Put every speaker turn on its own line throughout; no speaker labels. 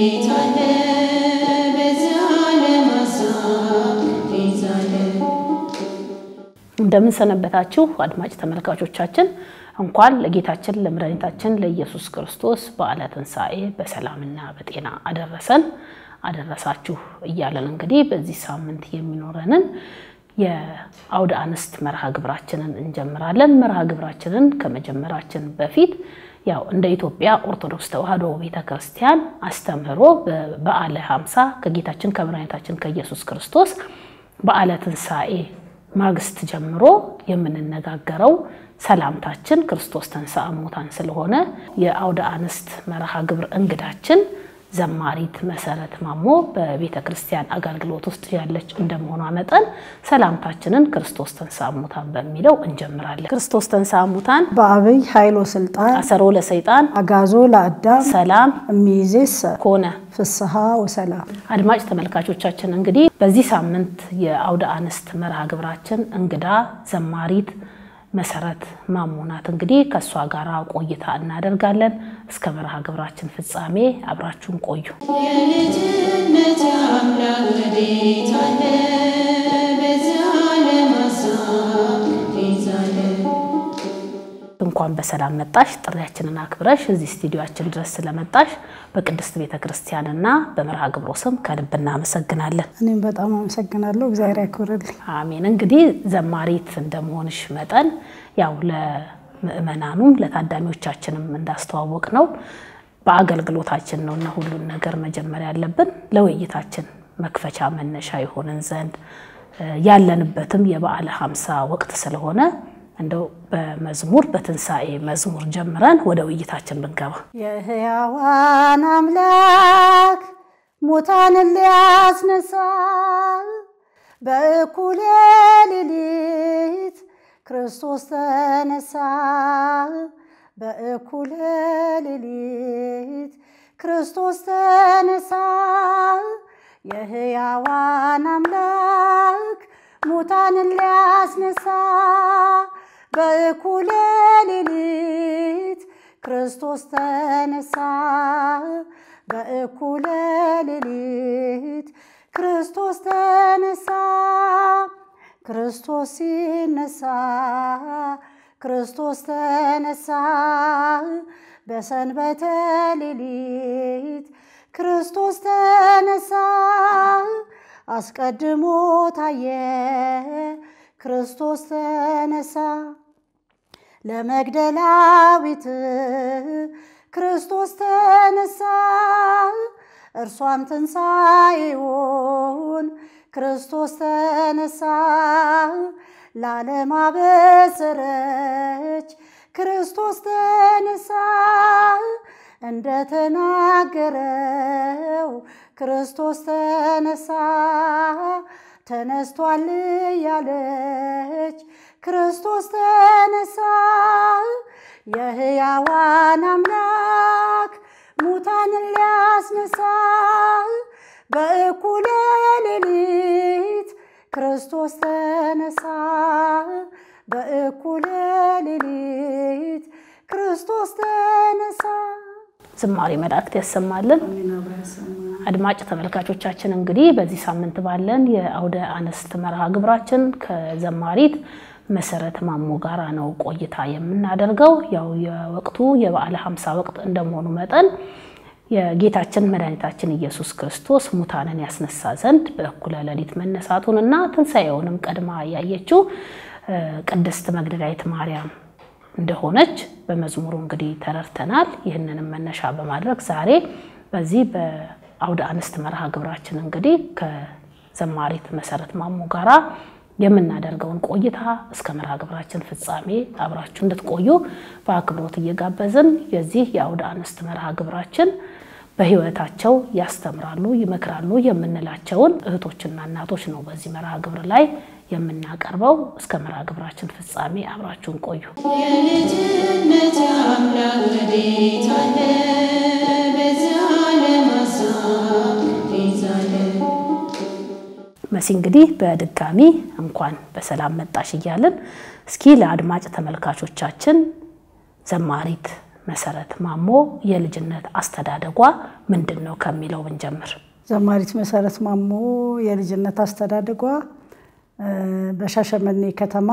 ወዴት አለ በዚህ ዓለም ሀሳብ ቤዛ አለ
እንደምን ሰነበታችሁ አድማጭ ተመልካቾቻችን። እንኳን ለጌታችን ለመድኃኒታችን ለኢየሱስ ክርስቶስ በዓለ ትንሣኤ በሰላምና በጤና አደረሰን አደረሳችሁ እያለን እንግዲህ በዚህ ሳምንት የሚኖረንን የአውደ አንስት መርሃ ግብራችንን እንጀምራለን። መርሃ ግብራችንን ከመጀመራችን በፊት ያው እንደ ኢትዮጵያ ኦርቶዶክስ ተዋሕዶ ቤተ ክርስቲያን አስተምህሮ በበዓለ ሃምሳ ከጌታችን ከመድኃኒታችን ከኢየሱስ ክርስቶስ በዓለ ትንሣኤ ማግስት ጀምሮ የምንነጋገረው ሰላምታችን ክርስቶስ ተንሥአ እሙታን ስለሆነ የአውደ አንስት መርሃ ግብር እንግዳችን ዘማሪት መሰረት ማሞ በቤተ ክርስቲያን አገልግሎት ውስጥ ያለች እንደመሆኗ መጠን ሰላምታችንን ክርስቶስ ተንሥአ እሙታን በሚለው እንጀምራለን። ክርስቶስ ተንሥአ እሙታን
በአብይ ኃይሎ ስልጣን
አሰሮ ለሰይጣን
አጋዞ ለአዳም
ሰላም
እሚይዜሰ
ኮነ።
ፍስሐ ወሰላም።
አድማጭ ተመልካቾቻችን እንግዲህ በዚህ ሳምንት የአውደ አንስት መርሃ ግብራችን እንግዳ ዘማሪት መሰረት ማሞ ናት። እንግዲህ ከእሷ ጋር ቆይታ እናደርጋለን። እስከ መርሃ ግብራችን ፍጻሜ አብራችሁን ቆዩ።
የልጅነት አምላክ ወዴት አለ በዚህ ዓለም ሀሳብ ቤዛ አለ
እንኳን በሰላም መጣሽ። ጥሪያችንን አክብረሽ እዚህ ስቱዲዮአችን ድረስ ስለመጣሽ በቅድስት ቤተ ክርስቲያንና በመርሃ ግብሮ ስም ከልብ እናመሰግናለን።
እኔም በጣም አመሰግናለሁ። እግዚአብሔር ያክብርልኝ።
አሜን። እንግዲህ ዘማሪት እንደመሆንሽ መጠን ያው ለምእመናኑም ለታዳሚዎቻችንም እንዳስተዋወቅ ነው በአገልግሎታችን ነው እና ሁሉን ነገር መጀመር ያለብን ለውይይታችን መክፈቻ መነሻ የሆንን ዘንድ ያለንበትም የበዓለ ሃምሳ ወቅት ስለሆነ እንደው በመዝሙር በትንሣኤ መዝሙር ጀምረን ወደ ውይይታችን ብንገባ
የሕያዋን አምላክ ሙታንን ሊያስነሳ በእኩለ ሌሊት ክርስቶስ ተነሳ። በእኩለ ሌሊት ክርስቶስ ተነሳ። የሕያዋን አምላክ ሙታንን ሊያስነሳ በእኩለ ሌሊት ክርስቶስ ተነሳ። በእኩለ ሌሊት ክርስቶስ ተነሳ። ክርስቶስ ሲነሳ ክርስቶስ ተነሳ። በሰንበተ ሌሊት ክርስቶስ ተነሳ። አስቀድሞ ታየ ክርስቶስ ተነሳ። ለመግደላዊት ክርስቶስ ተነሳ። እርሷም ትንሣኤውን ክርስቶስ ተነሳ። ለዓለም አበሰረች ክርስቶስ ተነሳ። እንደተናገረው ክርስቶስ ተነሳ። ተነስቷል ያለች ክርስቶስ ተነሳ። የሕያዋን አምላክ ሙታንን ሊያስነሳ በእኩለ ሌሊት ክርስቶስ ተነሳ። በእኩለ ሌሊት ክርስቶስ ተነሳ።
ዝማሬ መላእክት ያሰማልን። አድማጭ ተመልካቾቻችን እንግዲህ በዚህ ሳምንት ባለን የአውደ አንስት መርሃ ግብራችን ከዘማሪት መሰረት ማሞ ጋራ ነው ቆይታ የምናደርገው። ያው የወቅቱ የበዓለ ሃምሳ ወቅት እንደመሆኑ መጠን የጌታችን መድኃኒታችን ኢየሱስ ክርስቶስ ሙታንን ያስነሳ ዘንድ በእኩለ ሌሊት መነሳቱን እና ትንሣኤውንም ቀድማ ያየችው ቅድስት መግደላዊት ማርያም እንደሆነች በመዝሙሩ እንግዲህ ተረድተናል። ይህንንም መነሻ በማድረግ ዛሬ በዚህ በአውደ አንስት መርሃ ግብራችን እንግዲህ ከዘማሪት መሰረት ማሞ ጋራ የምናደርገውን ቆይታ እስከ መርሃ ግብራችን ፍጻሜ አብራችሁ እንድትቆዩ በአክብሮት እየጋበዝን የዚህ የአውደ አንስት መርሃ ግብራችን በሕይወታቸው ያስተምራሉ፣ ይመክራሉ የምንላቸውን እህቶችና እናቶች ነው በዚህ መርሃ ግብር ላይ የምናቀርበው። እስከ መርሃ ግብራችን ፍጻሜ አብራችሁን ቆዩ።
የልጅነት አምላክ ወዴት አለ በዚህ ዓለም ሀሳብ ቤዛ አለ
መሲ እንግዲህ በድጋሚ እንኳን በሰላም መጣሽ እያልን እስኪ ለአድማጭ ተመልካቾቻችን ዘማሪት መሰረት ማሞ የልጅነት አስተዳደጓ ምንድን ነው ከሚለው ብንጀምር።
ዘማሪት መሰረት ማሞ የልጅነት አስተዳደጓ በሻሸመኔ ከተማ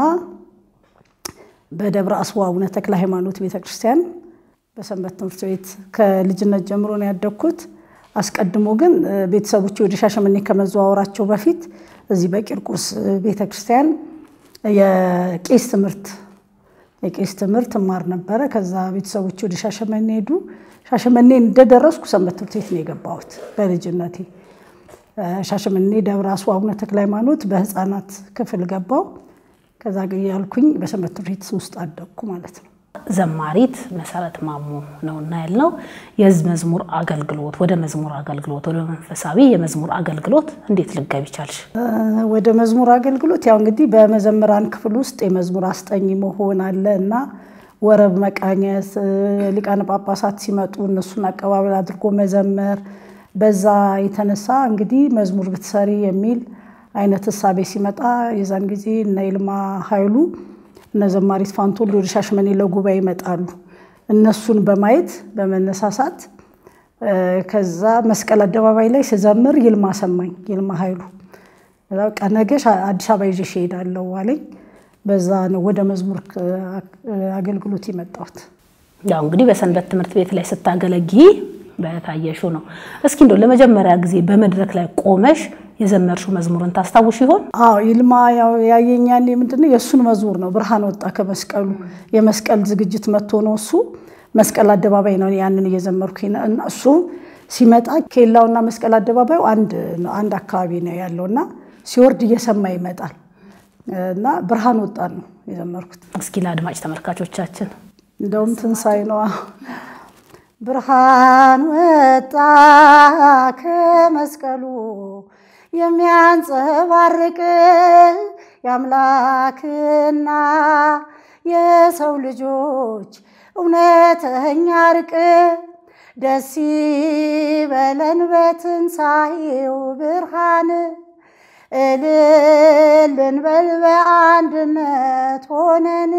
በደብረ አስዋ አቡነ ተክለ ሃይማኖት ቤተክርስቲያን በሰንበት ትምህርት ቤት ከልጅነት ጀምሮ ነው ያደግኩት። አስቀድሞ ግን ቤተሰቦች ወደ ሻሸመኔ ከመዘዋወራቸው በፊት እዚህ በቂርቆስ ቤተክርስቲያን የቄስ ትምህርት የቄስ ትምህርት እማር ነበረ። ከዛ ቤተሰቦች ወደ ሻሸመኔ ሄዱ። ሻሸመኔ እንደደረስኩ ሰንበት ትምህርት ቤት ነው የገባሁት በልጅነቴ። ሻሸመኔ ደብረ አስዋ አቡነ ተክለ ሃይማኖት በህፃናት ክፍል ገባው። ከዛ ያልኩኝ በሰንበት ትምህርት ቤት ውስጥ አደግኩ ማለት ነው።
ዘማሪት መሰረት ማሞ ነውና ያልነው የህዝብ መዝሙር አገልግሎት ወደ መዝሙር አገልግሎት ወደ መንፈሳዊ የመዝሙር አገልግሎት እንዴት ልገቢ ቻልሽ?
ወደ መዝሙር አገልግሎት ያው እንግዲህ በመዘምራን ክፍል ውስጥ የመዝሙር አስጠኝ መሆን አለ እና ወረብ መቃኘት፣ ሊቃነ ጳጳሳት ሲመጡ እነሱን አቀባበል አድርጎ መዘመር፣ በዛ የተነሳ እንግዲህ መዝሙር ብትሰሪ የሚል አይነት እሳቤ ሲመጣ የዛን ጊዜ እነ ይልማ ኃይሉ እነ ዘማሪት ፋንቶል ወደ ሻሸመኔ ለጉባኤ ይመጣሉ። እነሱን በማየት በመነሳሳት ከዛ መስቀል አደባባይ ላይ ስዘምር ይልማ ሰማኝ። ይልማ ኃይሉ በቃ ነገሽ አዲስ አበባ ይዤሽ እሄዳለሁ አለኝ። በዛ ነው ወደ መዝሙር አገልግሎት የመጣሁት።
ያው እንግዲህ በሰንበት ትምህርት ቤት ላይ ስታገለጊ በታየሹ ነው። እስኪ እንደው ለመጀመሪያ ጊዜ በመድረክ ላይ ቆመሽ የዘመርሽው መዝሙርን ታስታውሽ ይሆን?
አዎ ይልማ ያየኝ ያኔ ምንድነው የእሱን መዝሙር ነው። ብርሃን ወጣ ከመስቀሉ የመስቀል ዝግጅት መጥቶ ነው እሱ መስቀል አደባባይ ነው ያንን እየዘመርኩ እና እሱ ሲመጣ ኬላውና መስቀል አደባባዩ አንድ አካባቢ ነው ያለው እና ሲወርድ እየሰማ ይመጣል እና ብርሃን ወጣ ነው የዘመርኩት።
እስኪ ለአድማጭ ተመልካቾቻችን
እንደውም ትንሳኤ ነዋ። ብርሃን ወጣ ከመስቀሉ የሚያንጸባርቅ የአምላክና የሰው ልጆች እውነተኛ እርቅ ደስ ይበለን በትንሣኤው ብርሃን እልል እንበል በአንድነት ሆነን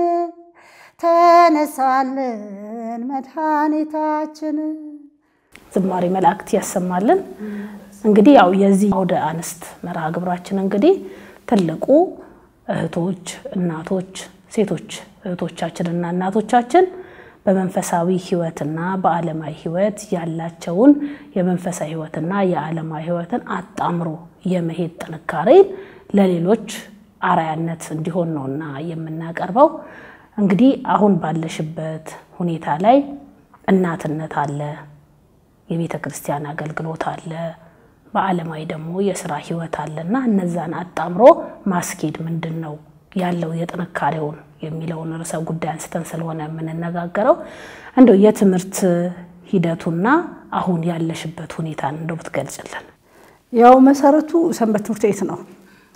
ተነሳልን መድኃኒታችን።
ዝማሬ መላእክት ያሰማልን። እንግዲህ ያው የዚህ አውደ አንስት መርሃ ግብራችን እንግዲህ ትልቁ እህቶች፣ እናቶች፣ ሴቶች እህቶቻችንና እናቶቻችን በመንፈሳዊ ሕይወትና በዓለማዊ ሕይወት ያላቸውን የመንፈሳዊ ሕይወትና የዓለማዊ ሕይወትን አጣምሮ የመሄድ ጥንካሬን ለሌሎች አርአያነት እንዲሆን ነውና የምናቀርበው። እንግዲህ አሁን ባለሽበት ሁኔታ ላይ እናትነት አለ፣ የቤተ ክርስቲያን አገልግሎት አለ፣ በዓለማዊ ደግሞ የስራ ህይወት አለና እነዛን አጣምሮ ማስኬድ ምንድን ነው ያለው የጥንካሬውን የሚለውን ርዕሰ ጉዳይ አንስተን ስለሆነ የምንነጋገረው እንደው የትምህርት ሂደቱና አሁን ያለሽበት ሁኔታን እንደው ብትገልጭልን።
ያው መሰረቱ ሰንበት ትምህርት ቤት ነው።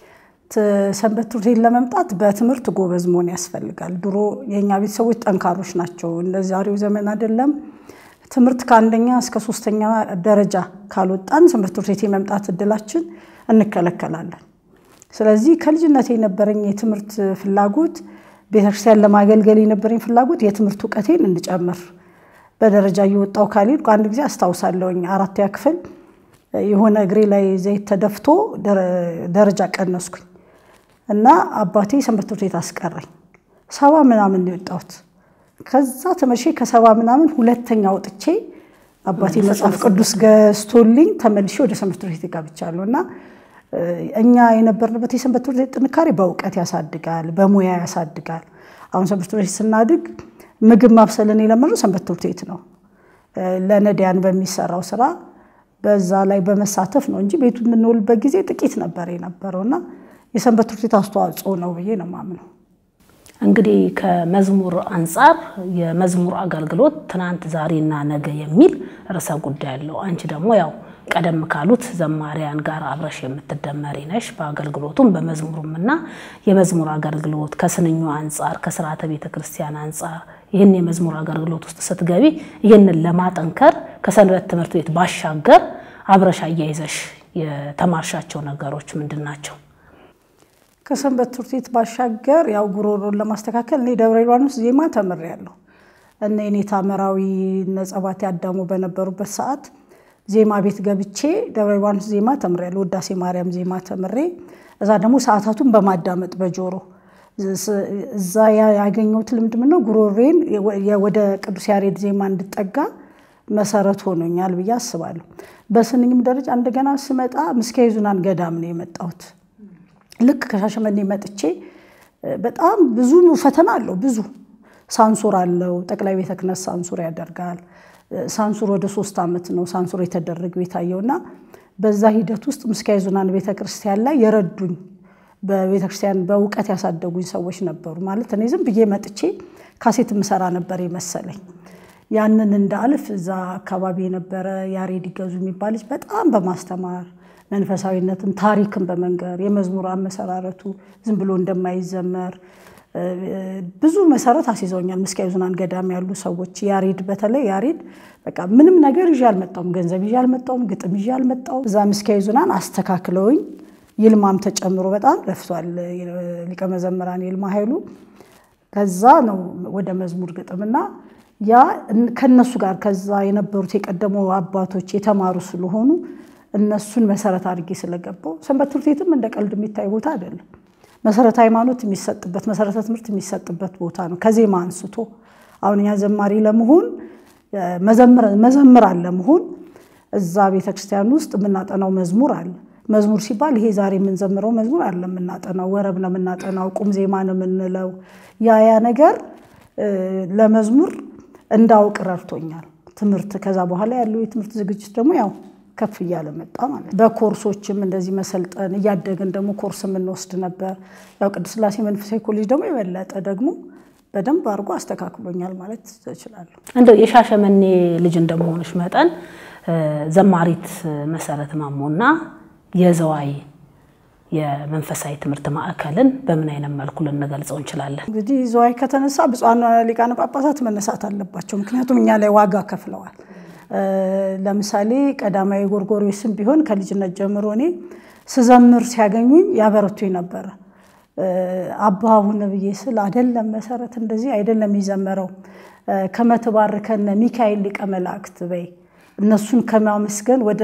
ሰንበት ትምህርት ቤት ለመምጣት በትምህርት ጎበዝ መሆን ያስፈልጋል። ድሮ የእኛ ቤተሰቦች ጠንካሮች ናቸው። እንደ ዛሬው ዘመን አይደለም። ትምህርት ከአንደኛ እስከ ሶስተኛ ደረጃ ካልወጣን ትምህርት ቤት የመምጣት እድላችን እንከለከላለን። ስለዚህ ከልጅነት የነበረኝ የትምህርት ፍላጎት ቤተክርስቲያን ለማገልገል የነበረኝ ፍላጎት የትምህርት እውቀቴን እንድጨምር በደረጃ እየወጣው ካልሄድኩ አንድ ጊዜ አስታውሳለሁኝ አራተኛ ክፍል የሆነ እግሬ ላይ ዘይት ተደፍቶ ደረጃ ቀነስኩኝ እና አባቴ ሰንበት ትምህርት ቤት አስቀረኝ። ሰባ ምናምን ነው የወጣሁት። ከዛ ተመሼ ከሰባ ምናምን ሁለተኛ ወጥቼ አባቴ መጽሐፍ ቅዱስ ገዝቶልኝ ተመልሼ ወደ ሰንበት ትምህርት ቤት ገብቻለሁ እና እኛ የነበርንበት የሰንበት ትምህርት ቤት ጥንካሬ በእውቀት ያሳድጋል፣ በሙያ ያሳድጋል። አሁን ሰንበት ትምህርት ቤት ስናድግ ምግብ ማብሰልን የለመድነው ሰንበት ትምህርት ቤት ነው። ለነዳያን በሚሰራው ስራ በዛ ላይ በመሳተፍ ነው እንጂ ቤቱ የምንውልበት ጊዜ ጥቂት ነበር የነበረው እና የሰንበት ትምህርት ቤት አስተዋጽኦ ነው ብዬ ነው የማምነው።
እንግዲህ ከመዝሙር አንጻር የመዝሙር አገልግሎት ትናንት ዛሬና ነገ የሚል ርዕሰ ጉዳይ አለው። አንቺ ደግሞ ያው ቀደም ካሉት ዘማሪያን ጋር አብረሽ የምትደመሪ ነሽ። በአገልግሎቱም በመዝሙሩም እና የመዝሙር አገልግሎት ከስንኙ አንጻር ከስርዓተ ቤተ ክርስቲያን አንጻር ይህን የመዝሙር አገልግሎት ውስጥ ስትገቢ ይህንን ለማጠንከር ከሰንበት ትምህርት ቤት ባሻገር አብረሽ አያይዘሽ የተማርሻቸው ነገሮች ምንድን ናቸው?
ከሰንበት ትምህርት ቤት ባሻገር ያው ጉሮሮን ለማስተካከል እኔ ደብረ ሊባኖስ ዜማ ተምሬያለሁ። እነ የኔታ መራዊ እነ ጸባቴ አዳሙ በነበሩበት ሰዓት ዜማ ቤት ገብቼ ደብረ ሊባኖስ ዜማ ተምሬያለሁ። ውዳሴ ማርያም ዜማ ተምሬ እዛ ደግሞ ሰዓታቱን በማዳመጥ በጆሮ እዛ ያገኘሁት ልምድ ምነው ጉሮሬን ወደ ቅዱስ ያሬድ ዜማ እንድጠጋ መሰረት ሆኖኛል ብዬ አስባለሁ። በስንኝም ደረጃ እንደገና ስመጣ ምስካየ ኅዙናን ገዳም ነው የመጣሁት። ልክ ከሻሸመኔ መጥቼ በጣም ብዙ ፈተና አለው። ብዙ ሳንሱር አለው። ጠቅላይ ቤተ ክህነት ሳንሱር ያደርጋል። ሳንሱር ወደ ሶስት ዓመት ነው ሳንሱር የተደረገው የታየውና በዛ ሂደት ውስጥ ምስካየ ኅዙናን ቤተ ክርስቲያን ላይ የረዱኝ በቤተ ክርስቲያን በእውቀት ያሳደጉኝ ሰዎች ነበሩ። ማለት እኔ ዝም ብዬ መጥቼ ካሴት ምሰራ ነበር የመሰለኝ። ያንን እንዳልፍ እዛ አካባቢ የነበረ ያሬድ ይገዙ የሚባል ልጅ በጣም በማስተማር መንፈሳዊነትን፣ ታሪክን በመንገር የመዝሙር አመሰራረቱ ዝም ብሎ እንደማይዘመር ብዙ መሰረት አስይዘውኛል። ምስካየ ኅዙናን ገዳም ያሉ ሰዎች ያሬድ በተለይ ያሬድ በቃ ምንም ነገር ይዤ አልመጣሁም፣ ገንዘብ ይዤ አልመጣሁም፣ ግጥም ይዤ አልመጣሁም። እዛ ምስካየ ኅዙናን አስተካክለውኝ ይልማም ተጨምሮ በጣም ለፍቷል። ሊቀ መዘምራን ይልማ ኃይሉ ከዛ ነው ወደ መዝሙር ግጥምና ያ ከነሱ ጋር ከዛ የነበሩት የቀደሙ አባቶች የተማሩ ስለሆኑ እነሱን መሰረት አድርጌ ስለገባው ሰንበት ትምህርት ቤትም እንደ ቀልድ የሚታይ ቦታ አይደለም። መሰረተ ሃይማኖት የሚሰጥበት መሰረተ ትምህርት የሚሰጥበት ቦታ ነው። ከዜማ አንስቶ አሁን እኛ ዘማሪ ለመሆን መዘምራን ለመሆን እዛ ቤተክርስቲያን ውስጥ የምናጠናው መዝሙር አለ። መዝሙር ሲባል ይሄ ዛሬ የምንዘምረው መዝሙር አለ የምናጠናው፣ ወረብ ነው የምናጠናው፣ ቁም ዜማ ነው የምንለው። ያ ያ ነገር ለመዝሙር እንዳውቅ ረድቶኛል ትምህርት። ከዛ በኋላ ያለው የትምህርት ዝግጅት ደግሞ ያው ከፍ እያለ መጣ ማለት ነው። በኮርሶችም እንደዚህ መሰልጠን እያደግን ደግሞ ኮርስ የምንወስድ ነበር። ያው ቅድስት ሥላሴ መንፈሳዊ ኮሌጅ ደግሞ የበለጠ ደግሞ በደንብ አድርጎ አስተካክሎኛል ማለት እችላለሁ።
እንደው የሻሸመኔ ልጅ እንደመሆንሽ መጠን ዘማሪት መሰረት ማሞና የዘዋይ የመንፈሳዊ ትምህርት ማዕከልን በምን አይነት መልኩ ልንገልጸው እንችላለን?
እንግዲህ ዘዋይ ከተነሳ ብፁዓን ሊቃነ ጳጳሳት መነሳት አለባቸው። ምክንያቱም እኛ ላይ ዋጋ ከፍለዋል። ለምሳሌ ቀዳማዊ ጎርጎርዮስም ቢሆን ከልጅነት ጀምሮ እኔ ስዘምር ሲያገኙኝ ያበረቱኝ ነበረ። አባ አቡነ ብዬ ስል አይደለም መሰረት እንደዚህ አይደለም የሚዘመረው ከመትባርከነ ሚካኤል ሊቀ መላእክት በይ እነሱን ከማመስገን ወደ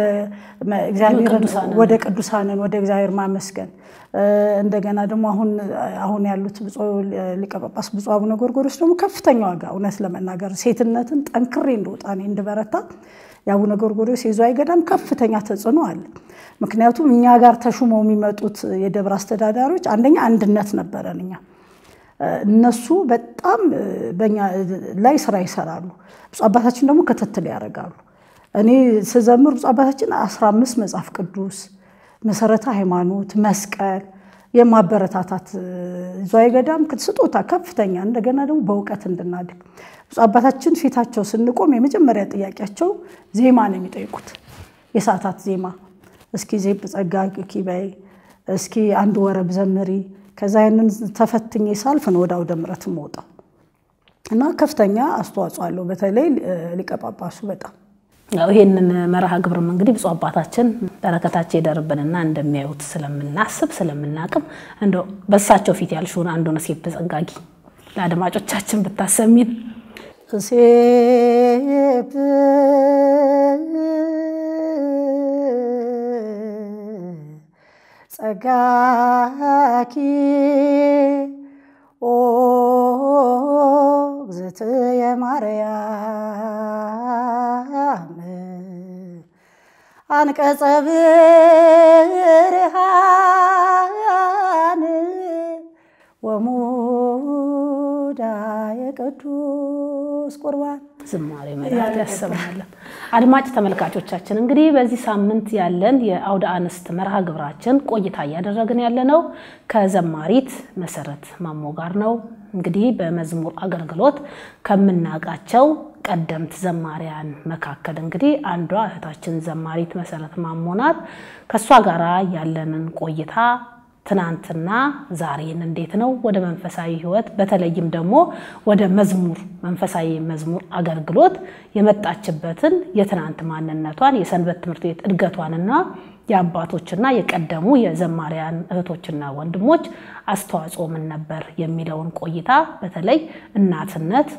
ወደ ቅዱሳንን ወደ እግዚአብሔር ማመስገን እንደገና ደግሞ አሁን አሁን ያሉት ብፁዕ ሊቀ ጳጳስ ብፁዕ አቡነ ጎርጎርዮስ ደግሞ ከፍተኛ ዋጋ እውነት ለመናገር ሴትነትን ጠንክሬ እንደወጣ እኔ እንድበረታ የአቡነ ጎርጎርዮስ የዝዋይ ገዳም ከፍተኛ ተጽዕኖ አለ። ምክንያቱም እኛ ጋር ተሹመው የሚመጡት የደብረ አስተዳዳሪዎች አንደኛ አንድነት ነበረን እኛ እነሱ በጣም በኛ ላይ ስራ ይሰራሉ። ብፁዕ አባታችን ደግሞ ክትትል ያደርጋሉ። እኔ ስዘምር ብፁዕ አባታችን አስራ አምስት መጽሐፍ ቅዱስ መሰረተ ሃይማኖት መስቀል የማበረታታት ዝዋይ ገዳም ስጦታ ከፍተኛ እንደገና ደግሞ በእውቀት እንድናድግ ብፁዕ አባታችን ፊታቸው ስንቆም የመጀመሪያ ጥያቄያቸው ዜማ ነው የሚጠይቁት። የሰዓታት ዜማ እስኪ ዜብ ጸጋ ኪበይ እስኪ አንድ ወረብ ዘምሪ። ከዛ ያንን ተፈትኜ ሳልፍ ነው ወደ አውደ ምሕረት የምወጣው እና ከፍተኛ አስተዋጽኦ አለው። በተለይ ሊቀ ጳጳሱ በጣም
ይህንን መርሃ ግብርም እንግዲህ ብፁዕ አባታችን በረከታቸው ይደርብንና እንደሚያዩት ስለምናስብ ስለምናቅም እንደ በሳቸው ፊት ያልሽውን አንዱን ሴት ተጸጋጊ ለአድማጮቻችን ብታሰሚን።
ሴብ ጸጋኪ ኦ እግዝእትየ ማርያም አንቀጸ ብርሃን ወሙዳየ ቅዱስ ቁርባን
ዝማሬ መላእክት ያሰማለን። አድማጭ ተመልካቾቻችን እንግዲህ በዚህ ሳምንት ያለን የአውደ አንስት መርሃ ግብራችን ቆይታ እያደረግን ያለነው ከዘማሪት መሰረት ማሞ ጋር ነው። እንግዲህ በመዝሙር አገልግሎት ከምናውቃቸው ቀደምት ዘማሪያን መካከል እንግዲህ አንዷ እህታችን ዘማሪት መሰረት ማሞ ናት። ከእሷ ጋር ያለንን ቆይታ ትናንትና ዛሬን እንዴት ነው ወደ መንፈሳዊ ሕይወት በተለይም ደግሞ ወደ መዝሙር መንፈሳዊ መዝሙር አገልግሎት የመጣችበትን የትናንት ማንነቷን የሰንበት ትምህርት ቤት እድገቷንና የአባቶችና የቀደሙ የዘማሪያን እህቶችና ወንድሞች አስተዋጽኦ ምን ነበር የሚለውን ቆይታ በተለይ እናትነት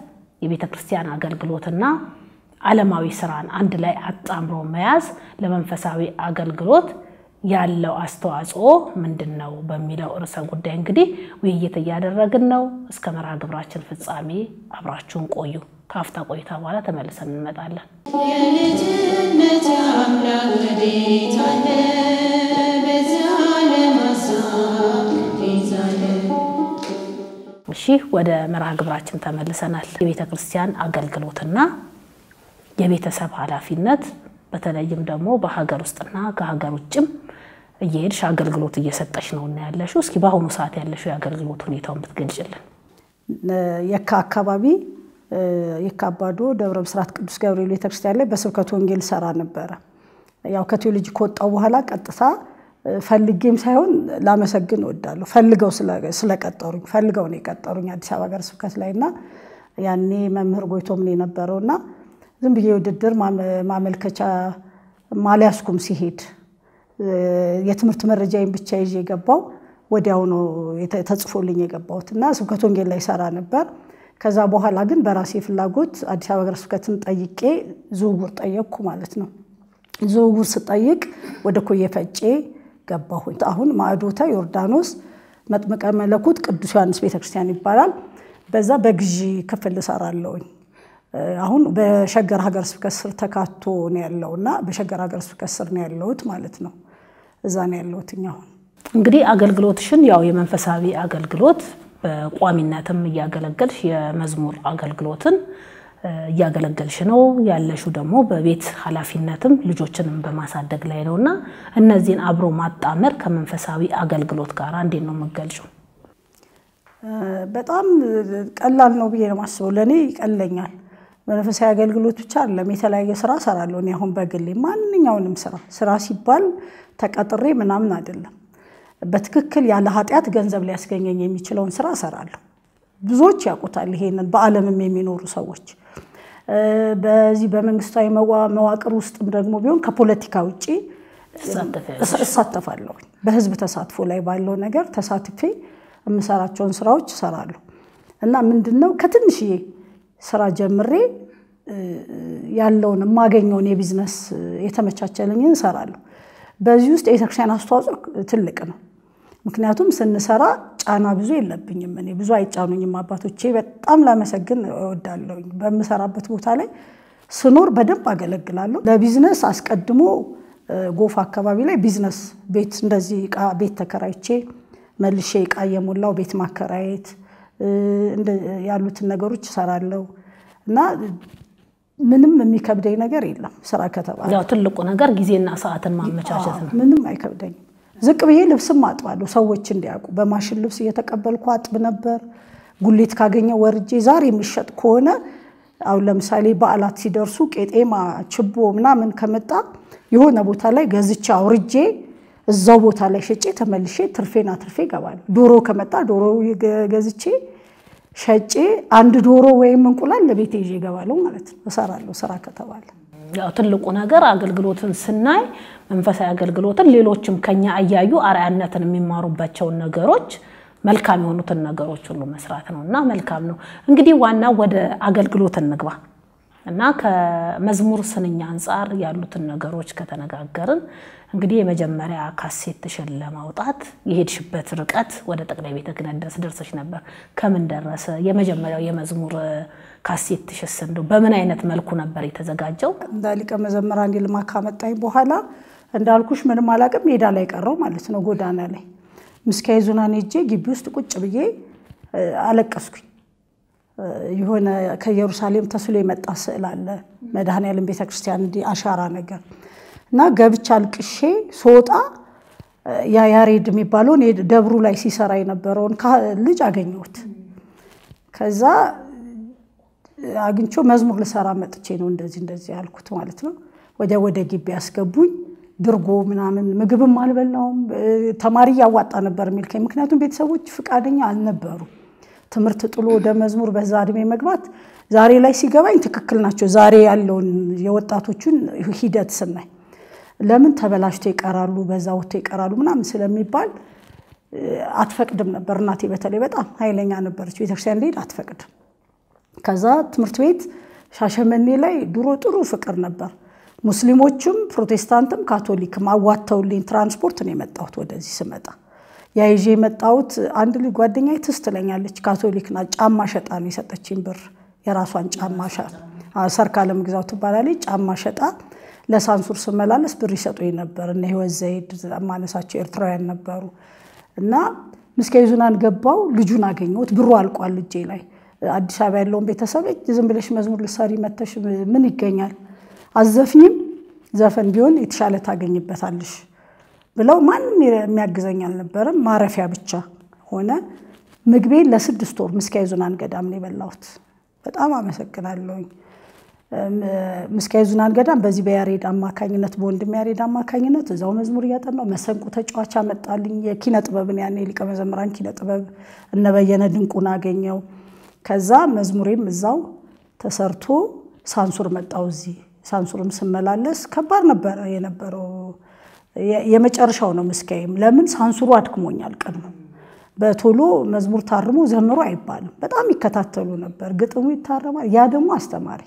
የቤተ ክርስቲያን አገልግሎትና ዓለማዊ ስራን አንድ ላይ አጣምሮ መያዝ ለመንፈሳዊ አገልግሎት ያለው አስተዋጽኦ ምንድን ነው በሚለው ርዕሰ ጉዳይ እንግዲህ ውይይት እያደረግን ነው። እስከ መርሃ ግብራችን ፍጻሜ አብራችሁን ቆዩ። ከአፍታ ቆይታ በኋላ ተመልሰን እንመጣለን።
የልጅነት አምላክ ወዴት አለ? በዚያ ለማሳብ ይዛለ
እሺ ወደ መርሃ ግብራችን ተመልሰናል። የቤተ ክርስቲያን አገልግሎትና የቤተሰብ ኃላፊነት በተለይም ደግሞ በሀገር ውስጥና ከሀገር ውጭም እየሄድሽ አገልግሎት እየሰጠሽ ነው እና ያለሽው። እስኪ በአሁኑ ሰዓት ያለሽው የአገልግሎት ሁኔታውን ብትገልጭልን።
የካ አካባቢ የካ አባዶ ደብረ ብስራት ቅዱስ ገብርኤል ቤተክርስቲያን ላይ በስብከት ወንጌል ሰራ ነበረ። ያው ከቴዎሎጂ ከወጣው በኋላ ቀጥታ ፈልጌም ሳይሆን ላመሰግን እወዳለሁ። ፈልገው ስለቀጠሩኝ ፈልገው ነው የቀጠሩኝ አዲስ አበባ ሀገረ ስብከት ላይ እና ያኔ መምህር ጎይቶም ነው የነበረው እና ዝም ብዬ ውድድር ማመልከቻ ማሊያስኩም ሲሄድ የትምህርት መረጃዬን ብቻ ይዤ የገባው ወዲያው ነው ተጽፎልኝ የገባሁት እና ስብከት ወንጌል ላይ ሰራ ነበር። ከዛ በኋላ ግን በራሴ ፍላጎት አዲስ አበባ ሀገረ ስብከትን ጠይቄ ዝውውር ጠየቅኩ ማለት ነው። ዝውውር ስጠይቅ ወደ ኮየ ፈጬ ገባሁኝ። አሁን ማዕዶተ ዮርዳኖስ መጥምቀ መለኮት ቅዱስ ዮሐንስ ቤተክርስቲያን ይባላል። በዛ በግዢ ክፍል እሰራለሁኝ። አሁን በሸገር ሀገረ ስብከት ስር ተካቶ ነው ያለው እና በሸገር ሀገረ ስብከት ስር ነው ያለሁት ማለት ነው። እዛ ነው ያለሁት አሁን
እንግዲህ አገልግሎትሽን ያው የመንፈሳዊ አገልግሎት በቋሚነትም እያገለገልሽ የመዝሙር አገልግሎትን እያገለገልሽ ነው ያለሽው ደግሞ በቤት ኃላፊነትም ልጆችንም በማሳደግ ላይ ነው እና እነዚህን አብሮ ማጣመር ከመንፈሳዊ አገልግሎት ጋር እንዴት ነው የምገልጪው?
በጣም ቀላል ነው ብዬ ነው የማስበው። ለእኔ ይቀለኛል። መንፈሳዊ አገልግሎት ብቻ አይደለም፣ የተለያየ ስራ እሰራለሁ። እኔ አሁን በግሌ ማንኛውንም ስራ ስራ ሲባል ተቀጥሬ ምናምን አይደለም። በትክክል ያለ ኃጢአት ገንዘብ ሊያስገኘኝ የሚችለውን ስራ እሰራለሁ። ብዙዎች ያውቁታል ይሄንን፣ በዓለምም የሚኖሩ ሰዎች። በዚህ በመንግስታዊ መዋቅር ውስጥም ደግሞ ቢሆን ከፖለቲካ ውጭ እሳተፋለሁ። በህዝብ ተሳትፎ ላይ ባለው ነገር ተሳትፌ የምሰራቸውን ስራዎች እሰራለሁ እና ምንድን ነው ከትንሽዬ ስራ ጀምሬ ያለውን የማገኘውን የቢዝነስ የተመቻቸልኝን እሰራለሁ። በዚህ ውስጥ የቤተክርስቲያን አስተዋጽኦ ትልቅ ነው። ምክንያቱም ስንሰራ ጫና ብዙ የለብኝም። እኔ ብዙ አይጫኑኝም አባቶቼ። በጣም ላመሰግን እወዳለሁ። በምሰራበት ቦታ ላይ ስኖር በደንብ አገለግላለሁ። ለቢዝነስ አስቀድሞ ጎፋ አካባቢ ላይ ቢዝነስ ቤት እንደዚህ እቃ ቤት ተከራይቼ መልሼ እቃ እየሞላው ቤት ማከራየት ያሉትን ነገሮች እሰራለሁ እና ምንም የሚከብደኝ ነገር የለም። ስራ ከተባለ
ያው ትልቁ ነገር ጊዜና ሰዓትን ማመቻቸት ነው።
ምንም አይከብደኝም። ዝቅ ብዬ ልብስም አጥባለሁ፣ ሰዎች እንዲያውቁ። በማሽን ልብስ እየተቀበልኩ አጥብ ነበር። ጉሌት ካገኘው ወርጄ ዛሬ የሚሸጥ ከሆነ አሁን ለምሳሌ በዓላት ሲደርሱ ቄጤማ፣ ችቦ ምናምን ከመጣ የሆነ ቦታ ላይ ገዝቼ አውርጄ እዛው ቦታ ላይ ሸጬ ተመልሼ ትርፌና ትርፌ እገባለሁ። ዶሮ ከመጣ ዶሮ ገዝቼ ሸጬ አንድ ዶሮ ወይም እንቁላል ለቤቴ ይዤ እገባለሁ ማለት ነው። እሰራለሁ ስራ ከተባለ
ያው ትልቁ ነገር አገልግሎትን ስናይ መንፈሳዊ አገልግሎትን ሌሎችም ከኛ እያዩ አርአያነትን የሚማሩባቸውን ነገሮች መልካም የሆኑትን ነገሮች ሁሉ መስራት ነው እና መልካም ነው። እንግዲህ ዋናው ወደ አገልግሎት እንግባ እና ከመዝሙር ስንኝ አንጻር ያሉትን ነገሮች ከተነጋገርን እንግዲህ የመጀመሪያ ካሴትሽን ለማውጣት የሄድሽበት ርቀት ወደ ጠቅላይ ቤተ ክህነት ድረስ ደርሰሽ ነበር። ከምን ደረሰ? የመጀመሪያው የመዝሙር ካሴትሽስ እንደው በምን አይነት መልኩ ነበር የተዘጋጀው?
እንደ ሊቀ መዘምራን ይልማ ካመጣኝ በኋላ እንዳልኩሽ ምንም አላውቅም፣ ሜዳ ላይ ቀረው ማለት ነው። ጎዳና ላይ ምስካየ ኅዙናን ሄጄ ግቢ ውስጥ ቁጭ ብዬ አለቀስኩኝ። የሆነ ከኢየሩሳሌም ተስሎ የመጣ ስዕል አለ መድኃኔዓለም ቤተክርስቲያን እንዲህ አሻራ ነገር እና ገብቻ አልቅሼ ስወጣ ያ ያሬድ የሚባለውን ደብሩ ላይ ሲሰራ የነበረውን ልጅ አገኘሁት። ከዛ አግኝቼው መዝሙር ልሰራ መጥቼ ነው እንደዚህ እንደዚህ ያልኩት ማለት ነው። ወዲያ ወደ ግቢ ያስገቡኝ። ድርጎ ምናምን ምግብም አልበላውም። ተማሪ እያዋጣ ነበር የሚልከኝ፣ ምክንያቱም ቤተሰቦች ፍቃደኛ አልነበሩ። ትምህርት ጥሎ ወደ መዝሙር በዛ እድሜ መግባት ዛሬ ላይ ሲገባኝ ትክክል ናቸው። ዛሬ ያለውን የወጣቶቹን ሂደት ስናይ ለምን ተበላሽቶ ይቀራሉ፣ በዛ ወጥቶ ይቀራሉ ምናምን ስለሚባል አትፈቅድም ነበር። እናቴ በተለይ በጣም ኃይለኛ ነበረች። ቤተክርስቲያን እንደሄድ አትፈቅድም። ከዛ ትምህርት ቤት ሻሸመኔ ላይ ድሮ ጥሩ ፍቅር ነበር። ሙስሊሞችም ፕሮቴስታንትም ካቶሊክም አዋተውልኝ ትራንስፖርት ነው የመጣሁት ወደዚህ ስመጣ ያ ይዤ የመጣሁት አንድ ልጅ ጓደኛዬ ትዝ ትለኛለች። ካቶሊክ ናት። ጫማ ሸጣ ነው የሰጠችኝ ብር የራሷን ጫማ ሰርካለም ግዛው ትባላለች። ጫማ ሸጣ ለሳንሱር ስመላለስ ብር ይሰጡኝ ነበር። እነ ህይወት ዘይድ ማነሳቸው ኤርትራውያን ነበሩ እና ምስካየ ኅዙናን ገባው ልጁን አገኘሁት። ብሩ አልቋል እጄ ላይ። አዲስ አበባ ያለውን ቤተሰብ ዝም ብለሽ መዝሙር ልትሰሪ መተሽ ምን ይገኛል? አዘፍኝም ዘፈን ቢሆን የተሻለ ታገኝበታለሽ ብለው ማንም የሚያግዘኝ አልነበረም። ማረፊያ ብቻ ሆነ። ምግቤን ለስድስት ወር ምስካየ ኅዙናን ገዳም ነው የበላሁት። በጣም አመሰግናለሁኝ። ምስካየ ኅዙናን ገዳም በዚህ በያሬድ አማካኝነት በወንድም ያሬድ አማካኝነት እዛው መዝሙር እያጠናሁ መሰንቆ ተጫዋች አመጣልኝ። የኪነ ጥበብን ያኔ ሊቀ መዘምራን ኪነ ጥበብ እነበየነ ድንቁን አገኘው። ከዛ መዝሙሬም እዛው ተሰርቶ ሳንሱር መጣው እዚህ ሳንሱርም ስመላለስ ከባድ ነበረ የነበረው የመጨረሻው ነው ምስካዬም። ለምን ሳንሱሩ አድክሞኛል። ቀድሞ በቶሎ መዝሙር ታርሞ ዘምሮ አይባልም። በጣም ይከታተሉ ነበር። ግጥሙ ይታረማል። ያ ደግሞ አስተማሪ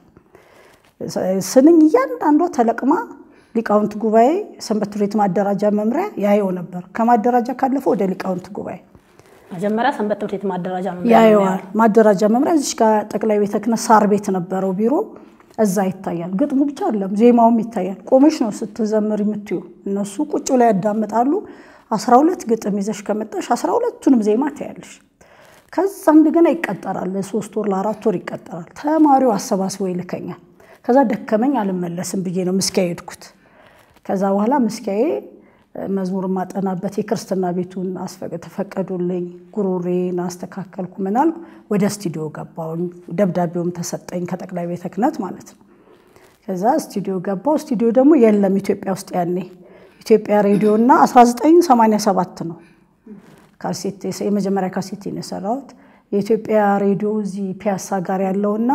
ስንኝ እያንዳንዷ ተለቅማ ሊቃውንት ጉባኤ ሰንበት ትምህርት ቤት ማደራጃ መምሪያ ያየው ነበር። ከማደራጃ ካለፈ ወደ ሊቃውንት ጉባኤ
መጀመሪያ ሰንበት ትምህርት ቤት ማደራጃ መምሪያ
ያየዋል። ማደራጃ መምሪያ እዚች ጋር ጠቅላይ ቤተ ክህነት ሳር ቤት ነበረው ቢሮ እዛ ይታያል። ግጥሙ ብቻ አለም ዜማውም ይታያል። ቆመሽ ነው ስትዘምር የምትዩ። እነሱ ቁጭ ላይ ያዳምጣሉ። አስራ ሁለት ግጥም ይዘሽ ከመጣሽ አስራ ሁለቱንም ዜማ ታያለሽ። ከዛ እንደገና ይቀጠራል። ለሶስት ወር ለአራት ወር ይቀጠራል። ተማሪው አሰባስቦ ይልከኛል። ከዛ ደከመኝ አልመለስም ብዬ ነው ምስኪያ ሄድኩት። ከዛ በኋላ ምስኪያዬ መዝሙር ማጠናበት የክርስትና ቤቱን ተፈቀዱልኝ። ጉሮሬን አስተካከልኩ። ምናል ወደ ስቱዲዮ ገባሁኝ። ደብዳቤውም ተሰጠኝ ከጠቅላይ ቤተ ክህነት ማለት ነው። ከዛ ስቱዲዮ ገባሁ። ስቱዲዮ ደግሞ የለም ኢትዮጵያ ውስጥ ያኔ ኢትዮጵያ ሬዲዮ እና 1987 ነው ካሴት የመጀመሪያ ካሴቴን የሰራሁት የኢትዮጵያ ሬዲዮ እዚህ ፒያሳ ጋር ያለውና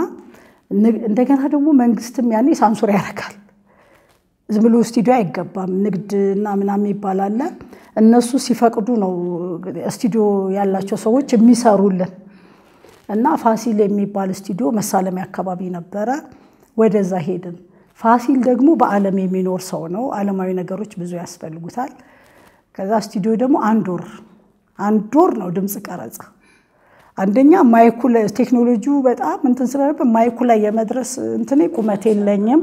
እንደገና ደግሞ መንግስትም ያኔ ሳንሱር ያደርጋል። ዝም ብሎ ስቱዲዮ አይገባም። ንግድና ምናምን ይባላል። እነሱ ሲፈቅዱ ነው ስቱዲዮ ያላቸው ሰዎች የሚሰሩልን እና ፋሲል የሚባል ስቱዲዮ መሳለሚያ አካባቢ ነበረ። ወደዛ ሄድን። ፋሲል ደግሞ በዓለም የሚኖር ሰው ነው። ዓለማዊ ነገሮች ብዙ ያስፈልጉታል። ከዛ ስቱዲዮ ደግሞ አንድ ወር አንድ ወር ነው ድምፅ ቀረጻ። አንደኛ ማይኩ ቴክኖሎጂው በጣም እንትን ስለነበር ማይኩ ላይ የመድረስ እንትኔ ቁመት የለኝም።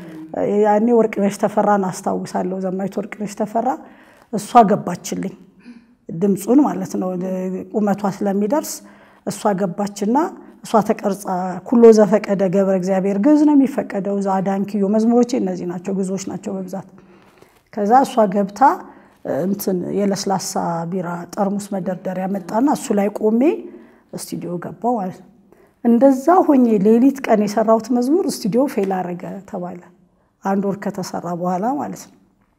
ያኔ ወርቅነሽ ተፈራን አስታውሳለሁ። ዘማዊት ወርቅነሽ ተፈራ እሷ ገባችልኝ ድምፁን ማለት ነው ቁመቷ ስለሚደርስ እሷ ገባችና እሷ ተቀርጻ ኩሎ ዘፈቀደ ገብረ እግዚአብሔር ግዕዝ ነው የሚፈቀደው። እዛ አዳንክዮ መዝሙሮቼ እነዚህ ናቸው፣ ግዕዞች ናቸው በብዛት። ከዛ እሷ ገብታ እንትን የለስላሳ ቢራ ጠርሙስ መደርደሪያ መጣና እሱ ላይ ቆሜ ስቱዲዮ ገባው ማለት ነው። እንደዛ ሆኜ ሌሊት ቀን የሰራሁት መዝሙር ስቱዲዮ ፌል አረገ ተባለ። አንድ ወር ከተሰራ በኋላ ማለት ነው።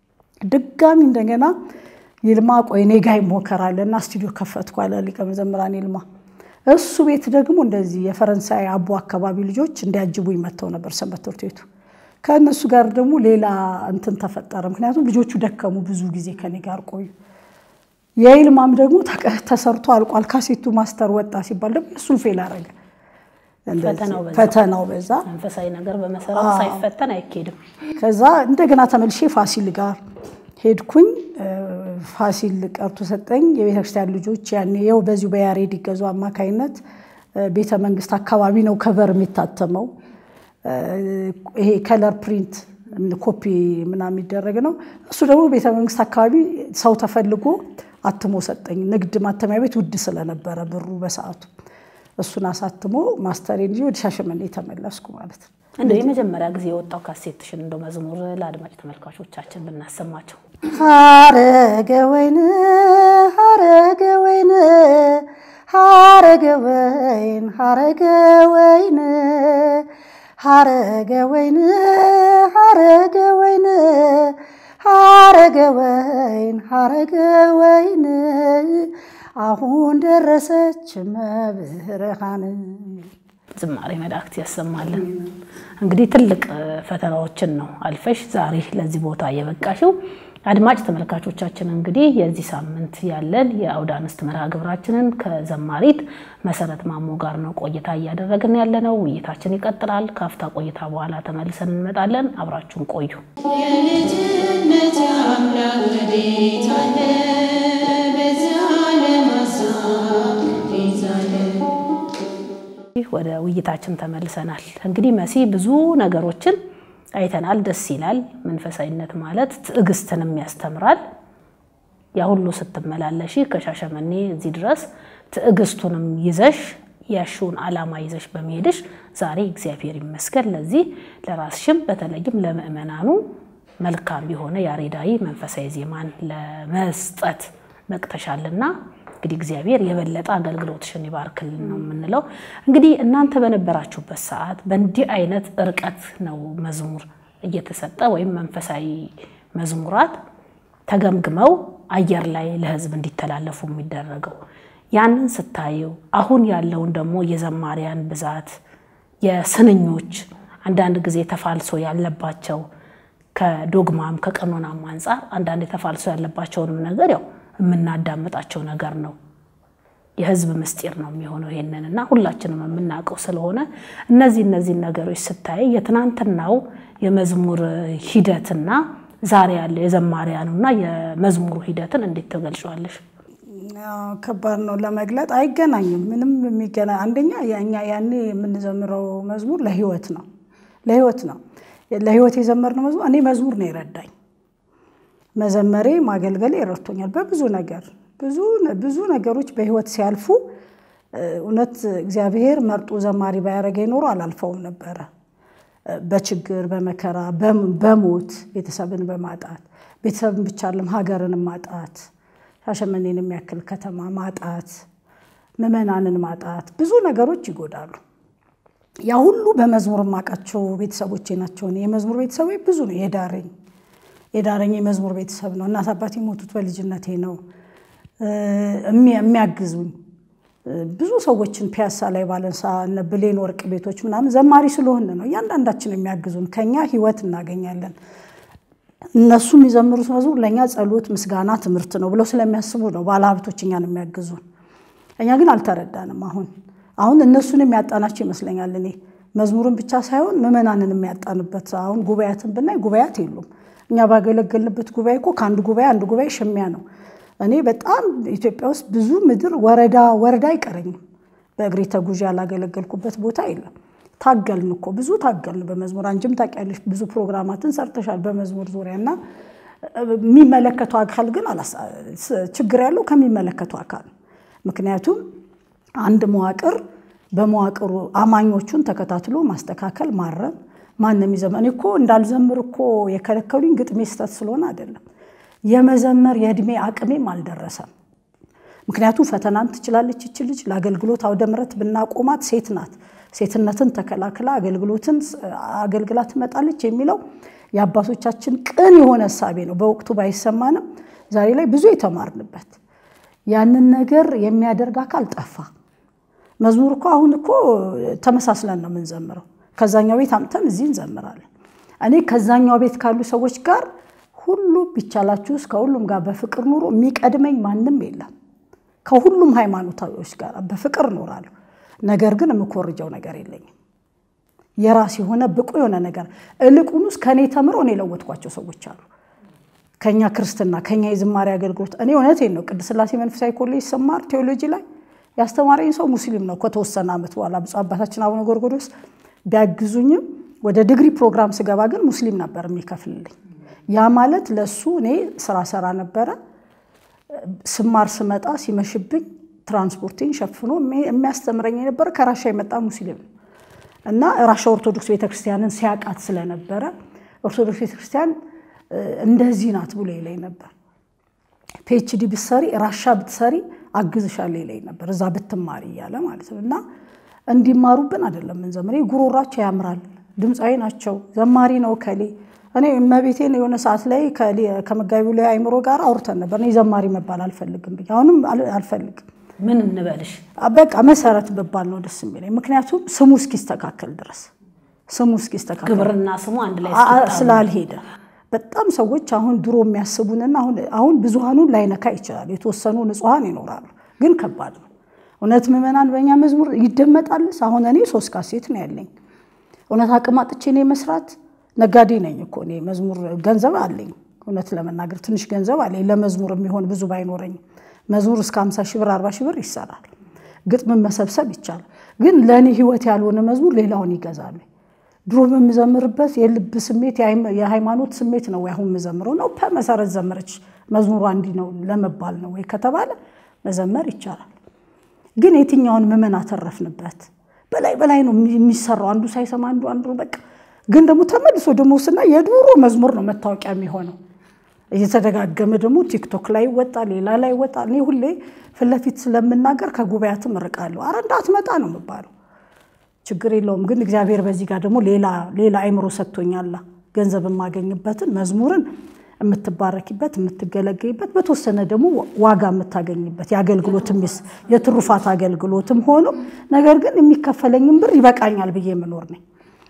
ድጋሚ እንደገና ይልማ ቆይ እኔ ጋ ይሞከራል እና ስቱዲዮ ከፈትኩ አለ ሊቀ መዘምራን ይልማ። እሱ ቤት ደግሞ እንደዚህ የፈረንሳይ አቦ አካባቢ ልጆች እንዲያጅቡኝ መጥተው ነበር ሰንበት ትምህርት ቤቱ። ከእነሱ ጋር ደግሞ ሌላ እንትን ተፈጠረ። ምክንያቱም ልጆቹ ደከሙ፣ ብዙ ጊዜ ከኔ ጋር ቆዩ። የይልማም ደግሞ ተሰርቶ አልቋል። ካሴቱ ማስተር ወጣ ሲባል ደግሞ እሱን ፌል አረገ። ፈተናው በዛ።
መንፈሳዊ ነገር በመሰረቱ ሳይፈተን አይኬድም።
ከዛ እንደገና ተመልሼ ፋሲል ጋር ሄድኩኝ። ፋሲል ቀርቶ ሰጠኝ። የቤተክርስቲያን ልጆች ያኔ ይኸው በዚሁ በያሬድ ይገዙ አማካይነት ቤተ መንግስት አካባቢ ነው ከቨር የሚታተመው። ይሄ ከለር ፕሪንት ኮፒ ምናምን የሚደረግ ነው። እሱ ደግሞ ቤተ መንግስት አካባቢ ሰው ተፈልጎ አትሞ ሰጠኝ። ንግድ ማተሚያ ቤት ውድ ስለነበረ ብሩ በሰዓቱ እሱን አሳትሞ ማስተሬን እንጂ ወደ ሻሸመኔ ተመለስኩ ማለት ነው።
እንደው የመጀመሪያ ጊዜ የወጣው ካሴትሽን እንደው መዝሙር ለአድማጭ ተመልካቾቻችን ብናሰማቸው።
ሀረገ ወይን ሀረገ ወይን ሀረገ ወይን ሀረገ ወይን ሀረገ ወይን ሀረገ ወይን ሀረገ ወይን ሀረገ ወይን አሁን ደረሰች መብርሃን።
ዝማሬ መላእክት ያሰማልን። እንግዲህ ትልቅ ፈተናዎችን ነው አልፈሽ ዛሬ ለዚህ ቦታ የበቃሽው። አድማጭ ተመልካቾቻችን እንግዲህ የዚህ ሳምንት ያለን የአውደ አንስት መርሃ ግብራችንን ከዘማሪት መሰረት ማሞ ጋር ነው ቆይታ እያደረግን ያለ ነው። ውይይታችን ይቀጥላል። ካፍታ ቆይታ በኋላ ተመልሰን እንመጣለን። አብራችሁን ቆዩ።
የልጅነት አምላክ ወዴት አለ? በዚህ ዓለም ሀሳብ ይዛለ
ወደ ውይይታችን ተመልሰናል። እንግዲህ መሲ ብዙ ነገሮችን አይተናል። ደስ ይላል። መንፈሳዊነት ማለት ትዕግስትንም ያስተምራል። ያ ሁሉ ስትመላለሺ ከሻሸመኔ እዚህ ድረስ ትዕግስቱንም ይዘሽ ያሽውን ዓላማ ይዘሽ በመሄድሽ ዛሬ እግዚአብሔር ይመስገን ለዚህ ለራስሽም በተለይም ለምእመናኑ መልካም የሆነ ያሬዳዊ መንፈሳዊ ዜማን ለመስጠት በቅተሻልና እንግዲህ እግዚአብሔር የበለጠ አገልግሎትሽን ይባርክልን ነው የምንለው። እንግዲህ እናንተ በነበራችሁበት ሰዓት በእንዲህ አይነት ርቀት ነው መዝሙር እየተሰጠ ወይም መንፈሳዊ መዝሙራት ተገምግመው አየር ላይ ለሕዝብ እንዲተላለፉ የሚደረገው ያንን ስታዩ አሁን ያለውን ደግሞ የዘማሪያን ብዛት የስንኞች አንዳንድ ጊዜ ተፋልሶ ያለባቸው ከዶግማም ከቀኖናም አንጻር አንዳንድ ተፋልሶ ያለባቸውንም ነገር ያው የምናዳምጣቸው ነገር ነው። የህዝብ ምስጢር ነው የሚሆነው ይሄንን እና ሁላችንም የምናውቀው ስለሆነ እነዚህ እነዚህን ነገሮች ስታይ የትናንትናው የመዝሙር ሂደትና ዛሬ ያለው የዘማሪያኑና የመዝሙሩ ሂደትን እንዴት ትገልጫዋለሽ?
ከባድ ነው ለመግለጥ፣ አይገናኝም። ምንም የሚገና አንደኛ እኛ ያኔ የምንዘምረው መዝሙር ለህይወት ነው ለህይወት ነው ለህይወት የዘመርነው መዝሙር እኔ መዝሙር ነው የረዳኝ መዘመሬ ማገልገሌ ረድቶኛል በብዙ ነገር ብዙ ብዙ ነገሮች በህይወት ሲያልፉ እውነት እግዚአብሔር መርጦ ዘማሪ ባያረገኝ ኖሮ አላልፈውም ነበረ። በችግር በመከራ በሞት ቤተሰብን በማጣት ቤተሰብን ብቻ አለም ሀገርን ማጣት ሻሸመኔን የሚያክል ከተማ ማጣት ምዕመናንን ማጣት ብዙ ነገሮች ይጎዳሉ። ያ ሁሉ በመዝሙር የማውቃቸው ቤተሰቦቼ ናቸው። የመዝሙር ቤተሰቦ ብዙ ነው የዳረኝ የዳረኝ የመዝሙር ቤተሰብ ነው። እናት አባቴ የሞቱት በልጅነቴ ነው። የሚያግዙኝ ብዙ ሰዎችን ፒያሳ ላይ ባለንሳ እነ ብሌን ወርቅ ቤቶች ምናምን ዘማሪ ስለሆን ነው እያንዳንዳችን የሚያግዙን። ከኛ ህይወት እናገኛለን። እነሱ የሚዘምሩት መዝሙር ለእኛ ጸሎት፣ ምስጋና፣ ትምህርት ነው ብለው ስለሚያስቡ ነው ባለሀብቶች እኛን የሚያግዙን። እኛ ግን አልተረዳንም። አሁን አሁን እነሱን የሚያጣናቸው ይመስለኛል። እኔ መዝሙርን ብቻ ሳይሆን ምዕመናንን የሚያጣንበት አሁን ጉባኤያትን ብናይ ጉባኤያት የሉም። እኛ ባገለገልንበት ጉባኤ እኮ ከአንድ ጉባኤ አንድ ጉባኤ ሽሚያ ነው። እኔ በጣም ኢትዮጵያ ውስጥ ብዙ ምድር ወረዳ ወረዳ አይቀረኝም። በእግሬ ተጉዤ ያላገለገልኩበት ቦታ የለም። ታገልን እኮ ብዙ ታገልን በመዝሙር አንቺም ታውቂያለሽ። ብዙ ፕሮግራማትን ሰርተሻል በመዝሙር ዙሪያ እና የሚመለከቱ አካል ግን ችግር ያለው ከሚመለከቱ አካል ምክንያቱም አንድ መዋቅር በመዋቅሩ አማኞቹን ተከታትሎ ማስተካከል ማረም ማንም ይዘመር እኔ እኮ እንዳልዘምር እኮ የከለከሉኝ ግጥሜ ስህተት ስለሆነ አይደለም። የመዘመር የእድሜ አቅሜም አልደረሰም። ምክንያቱም ፈተናን ትችላለች ይች ልጅ ለአገልግሎት አውደ ምሕረት ብናቆማት ሴት ናት፣ ሴትነትን ተከላክላ አገልግሎትን አገልግላ ትመጣለች የሚለው የአባቶቻችን ቅን የሆነ እሳቤ ነው። በወቅቱ ባይሰማንም ዛሬ ላይ ብዙ የተማርንበት ያንን ነገር የሚያደርግ አካል ጠፋ። መዝሙር እኮ አሁን እኮ ተመሳስለን ነው የምንዘምረው ከዛኛው ቤት አምጥተን እዚህ እንዘምራለን። እኔ ከዛኛው ቤት ካሉ ሰዎች ጋር ሁሉ ቢቻላችሁ ውስጥ ከሁሉም ጋር በፍቅር ኑሮ የሚቀድመኝ ማንም የለም። ከሁሉም ሃይማኖታዊዎች ጋር በፍቅር እኖራለሁ። ነገር ግን የምኮርጀው ነገር የለኝም። የራስ የሆነ ብቁ የሆነ ነገር እልቁንስ ከእኔ ተምሮ እኔ የለወጥኳቸው ሰዎች አሉ። ከኛ ክርስትና ከኛ የዝማሬ አገልግሎት እኔ እውነቴን ነው ቅድስት ሥላሴ መንፈሳዊ ኮሌጅ ስማር ቴዎሎጂ ላይ ያስተማረኝ ሰው ሙስሊም ነው። ከተወሰነ ዓመት በኋላ ብፁዕ አባታችን አቡነ ጎርጎርዮስ ቢያግዙኝም ወደ ዲግሪ ፕሮግራም ስገባ ግን ሙስሊም ነበር የሚከፍልልኝ። ያ ማለት ለሱ እኔ ስራ ሰራ ነበረ። ስማር ስመጣ ሲመሽብኝ ትራንስፖርቴን ሸፍኖ የሚያስተምረኝ የነበረ ከራሻ የመጣ ሙስሊም ነው እና ራሻ ኦርቶዶክስ ቤተክርስቲያንን ሲያውቃት ስለነበረ ኦርቶዶክስ ቤተክርስቲያን እንደዚህ ናት ብሎ ይለኝ ነበር። ፒኤችዲ ብትሰሪ ራሻ ብትሰሪ አግዝሻለሁ ይለኝ ነበር፣ እዛ ብትማሪ እያለ ማለት ነው እና እንዲማሩብን አይደለም ምንዘምር። ጉሮሯቸው ያምራል፣ ድምፃዊ ናቸው፣ ዘማሪ ነው ከሌ እኔ እመቤቴን የሆነ ሰዓት ላይ ከመጋቢው ላይ አይምሮ ጋር አውርተን ነበር። እኔ ዘማሪ መባል አልፈልግም ብዬ አሁንም አልፈልግም።
ምን እንበልሽ?
በቃ መሰረት ብባል ነው ደስ የሚለኝ። ምክንያቱም ስሙ እስኪስተካከል ድረስ ስሙ እስኪስተካከል
ግብርና ስሙ አንድ ላይ
ስላልሄደ በጣም ሰዎች አሁን ድሮ የሚያስቡንና አሁን ብዙሃኑን ላይነካ ይችላል። የተወሰኑ ንጹሐን ይኖራሉ፣ ግን ከባድ ነው እውነት። ምዕመናን በእኛ መዝሙር ይደመጣልስ? አሁን እኔ ሶስት ካሴት ነው ያለኝ። እውነት አቅም አጥቼ እኔ መስራት ነጋዴ ነኝ እኮ እኔ መዝሙር ገንዘብ አለኝ። እውነት ለመናገር ትንሽ ገንዘብ አለኝ ለመዝሙር የሚሆን ብዙ ባይኖረኝም መዝሙር እስከ 50 ሺህ ብር 40 ሺህ ብር ይሰራል። ግጥምን መሰብሰብ ይቻላል። ግን ለእኔ ህይወት ያልሆነ መዝሙር ሌላውን ይገዛል። ድሮ በምዘምርበት የልብ ስሜት የሃይማኖት ስሜት ነው አሁን የምዘምረው ነው። መሰረት ዘመረች መዝሙሯ እንዲህ ነው ለመባል ነው ወይ ከተባለ መዘመር ይቻላል። ግን የትኛውን ምዕመን አተረፍንበት? በላይ በላይ ነው የሚሰራው። አንዱ ሳይሰማ አንዱ አንዱ በቃ ግን ደግሞ ተመልሶ ደግሞ ስና የድሮ መዝሙር ነው መታወቂያ የሚሆነው። እየተደጋገመ ደግሞ ቲክቶክ ላይ ይወጣል፣ ሌላ ላይ ይወጣል። እኔ ሁሌ ፊት ለፊት ስለምናገር ከጉባኤያትም እርቃለሁ። አረ እንዳትመጣ ነው የምባለው። ችግር የለውም ግን እግዚአብሔር በዚህ ጋር ደግሞ ሌላ ሌላ አይምሮ ሰጥቶኛል። ገንዘብ የማገኝበትን መዝሙርን የምትባረኪበት የምትገለገይበት በተወሰነ ደግሞ ዋጋ የምታገኝበት የአገልግሎትም የትሩፋት አገልግሎትም ሆኖ ነገር ግን የሚከፈለኝም ብር ይበቃኛል ብዬ የምኖር ነኝ።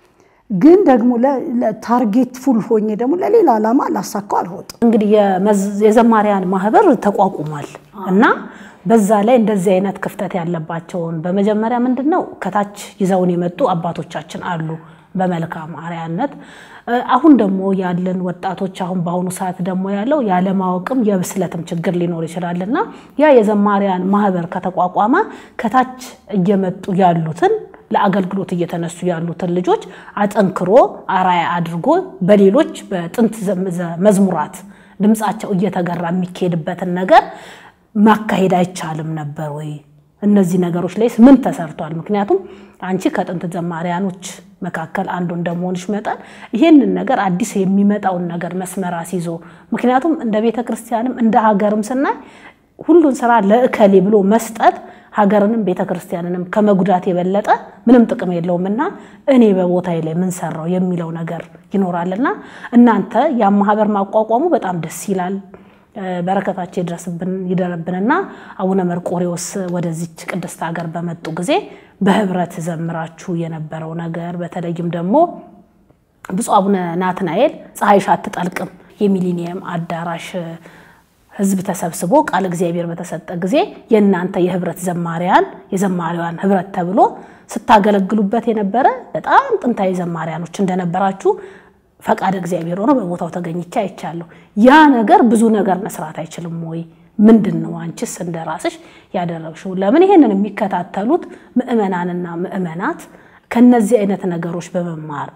ግን ደግሞ ታርጌት ፉል ሆኜ ደግሞ ለሌላ ዓላማ ላሳካው አልወጥም።
እንግዲህ የዘማሪያን ማህበር ተቋቁሟል እና በዛ ላይ እንደዚህ አይነት ክፍተት ያለባቸውን በመጀመሪያ ምንድን ነው ከታች ይዘውን የመጡ አባቶቻችን አሉ በመልካም አርያነት። አሁን ደግሞ ያለን ወጣቶች አሁን በአሁኑ ሰዓት ደግሞ ያለው ያለማወቅም የብስለትም ችግር ሊኖር ይችላል እና ያ የዘማሪያን ማህበር ከተቋቋመ ከታች እየመጡ ያሉትን ለአገልግሎት እየተነሱ ያሉትን ልጆች አጠንክሮ አራያ አድርጎ በሌሎች በጥንት መዝሙራት ድምፃቸው እየተገራ የሚካሄድበትን ነገር ማካሄድ አይቻልም ነበር ወይ? እነዚህ ነገሮች ላይ ምን ተሰርቷል? ምክንያቱም አንቺ ከጥንት ዘማሪያኖች መካከል አንዱ እንደመሆንሽ መጠን ይህንን ነገር አዲስ የሚመጣውን ነገር መስመር አስይዞ ምክንያቱም እንደ ቤተ ክርስቲያንም እንደ ሀገርም ስናይ ሁሉን ስራ ለእከሌ ብሎ መስጠት ሀገርንም ቤተ ክርስቲያንንም ከመጉዳት የበለጠ ምንም ጥቅም የለውም እና እኔ በቦታዬ ላይ ምን ሰራው የሚለው ነገር ይኖራልና እናንተ ያ ማህበር ማቋቋሙ በጣም ደስ ይላል። በረከታቸው ይድረስብን ይደረብንና አቡነ መርቆሬዎስ ወደዚች ቅድስት ሀገር በመጡ ጊዜ በህብረት ዘምራችሁ የነበረው ነገር በተለይም ደግሞ ብፁዕ አቡነ ናትናኤል ፀሐይሽ አትጠልቅም የሚሊኒየም አዳራሽ ህዝብ ተሰብስቦ ቃል እግዚአብሔር በተሰጠ ጊዜ የእናንተ የህብረት ዘማሪያን የዘማሪዋን ህብረት ተብሎ ስታገለግሉበት የነበረ በጣም ጥንታዊ ዘማሪያኖች እንደነበራችሁ ፈቃድ እግዚአብሔር ሆኖ በቦታው ተገኝቼ አይቻለሁ። ያ ነገር ብዙ ነገር መስራት አይችልም ወይ? ምንድን ነው አንቺስ እንደ ራስሽ ያደረግሽው? ለምን ይሄንን የሚከታተሉት ምዕመናንና ምዕመናት ከነዚህ አይነት ነገሮች በመማር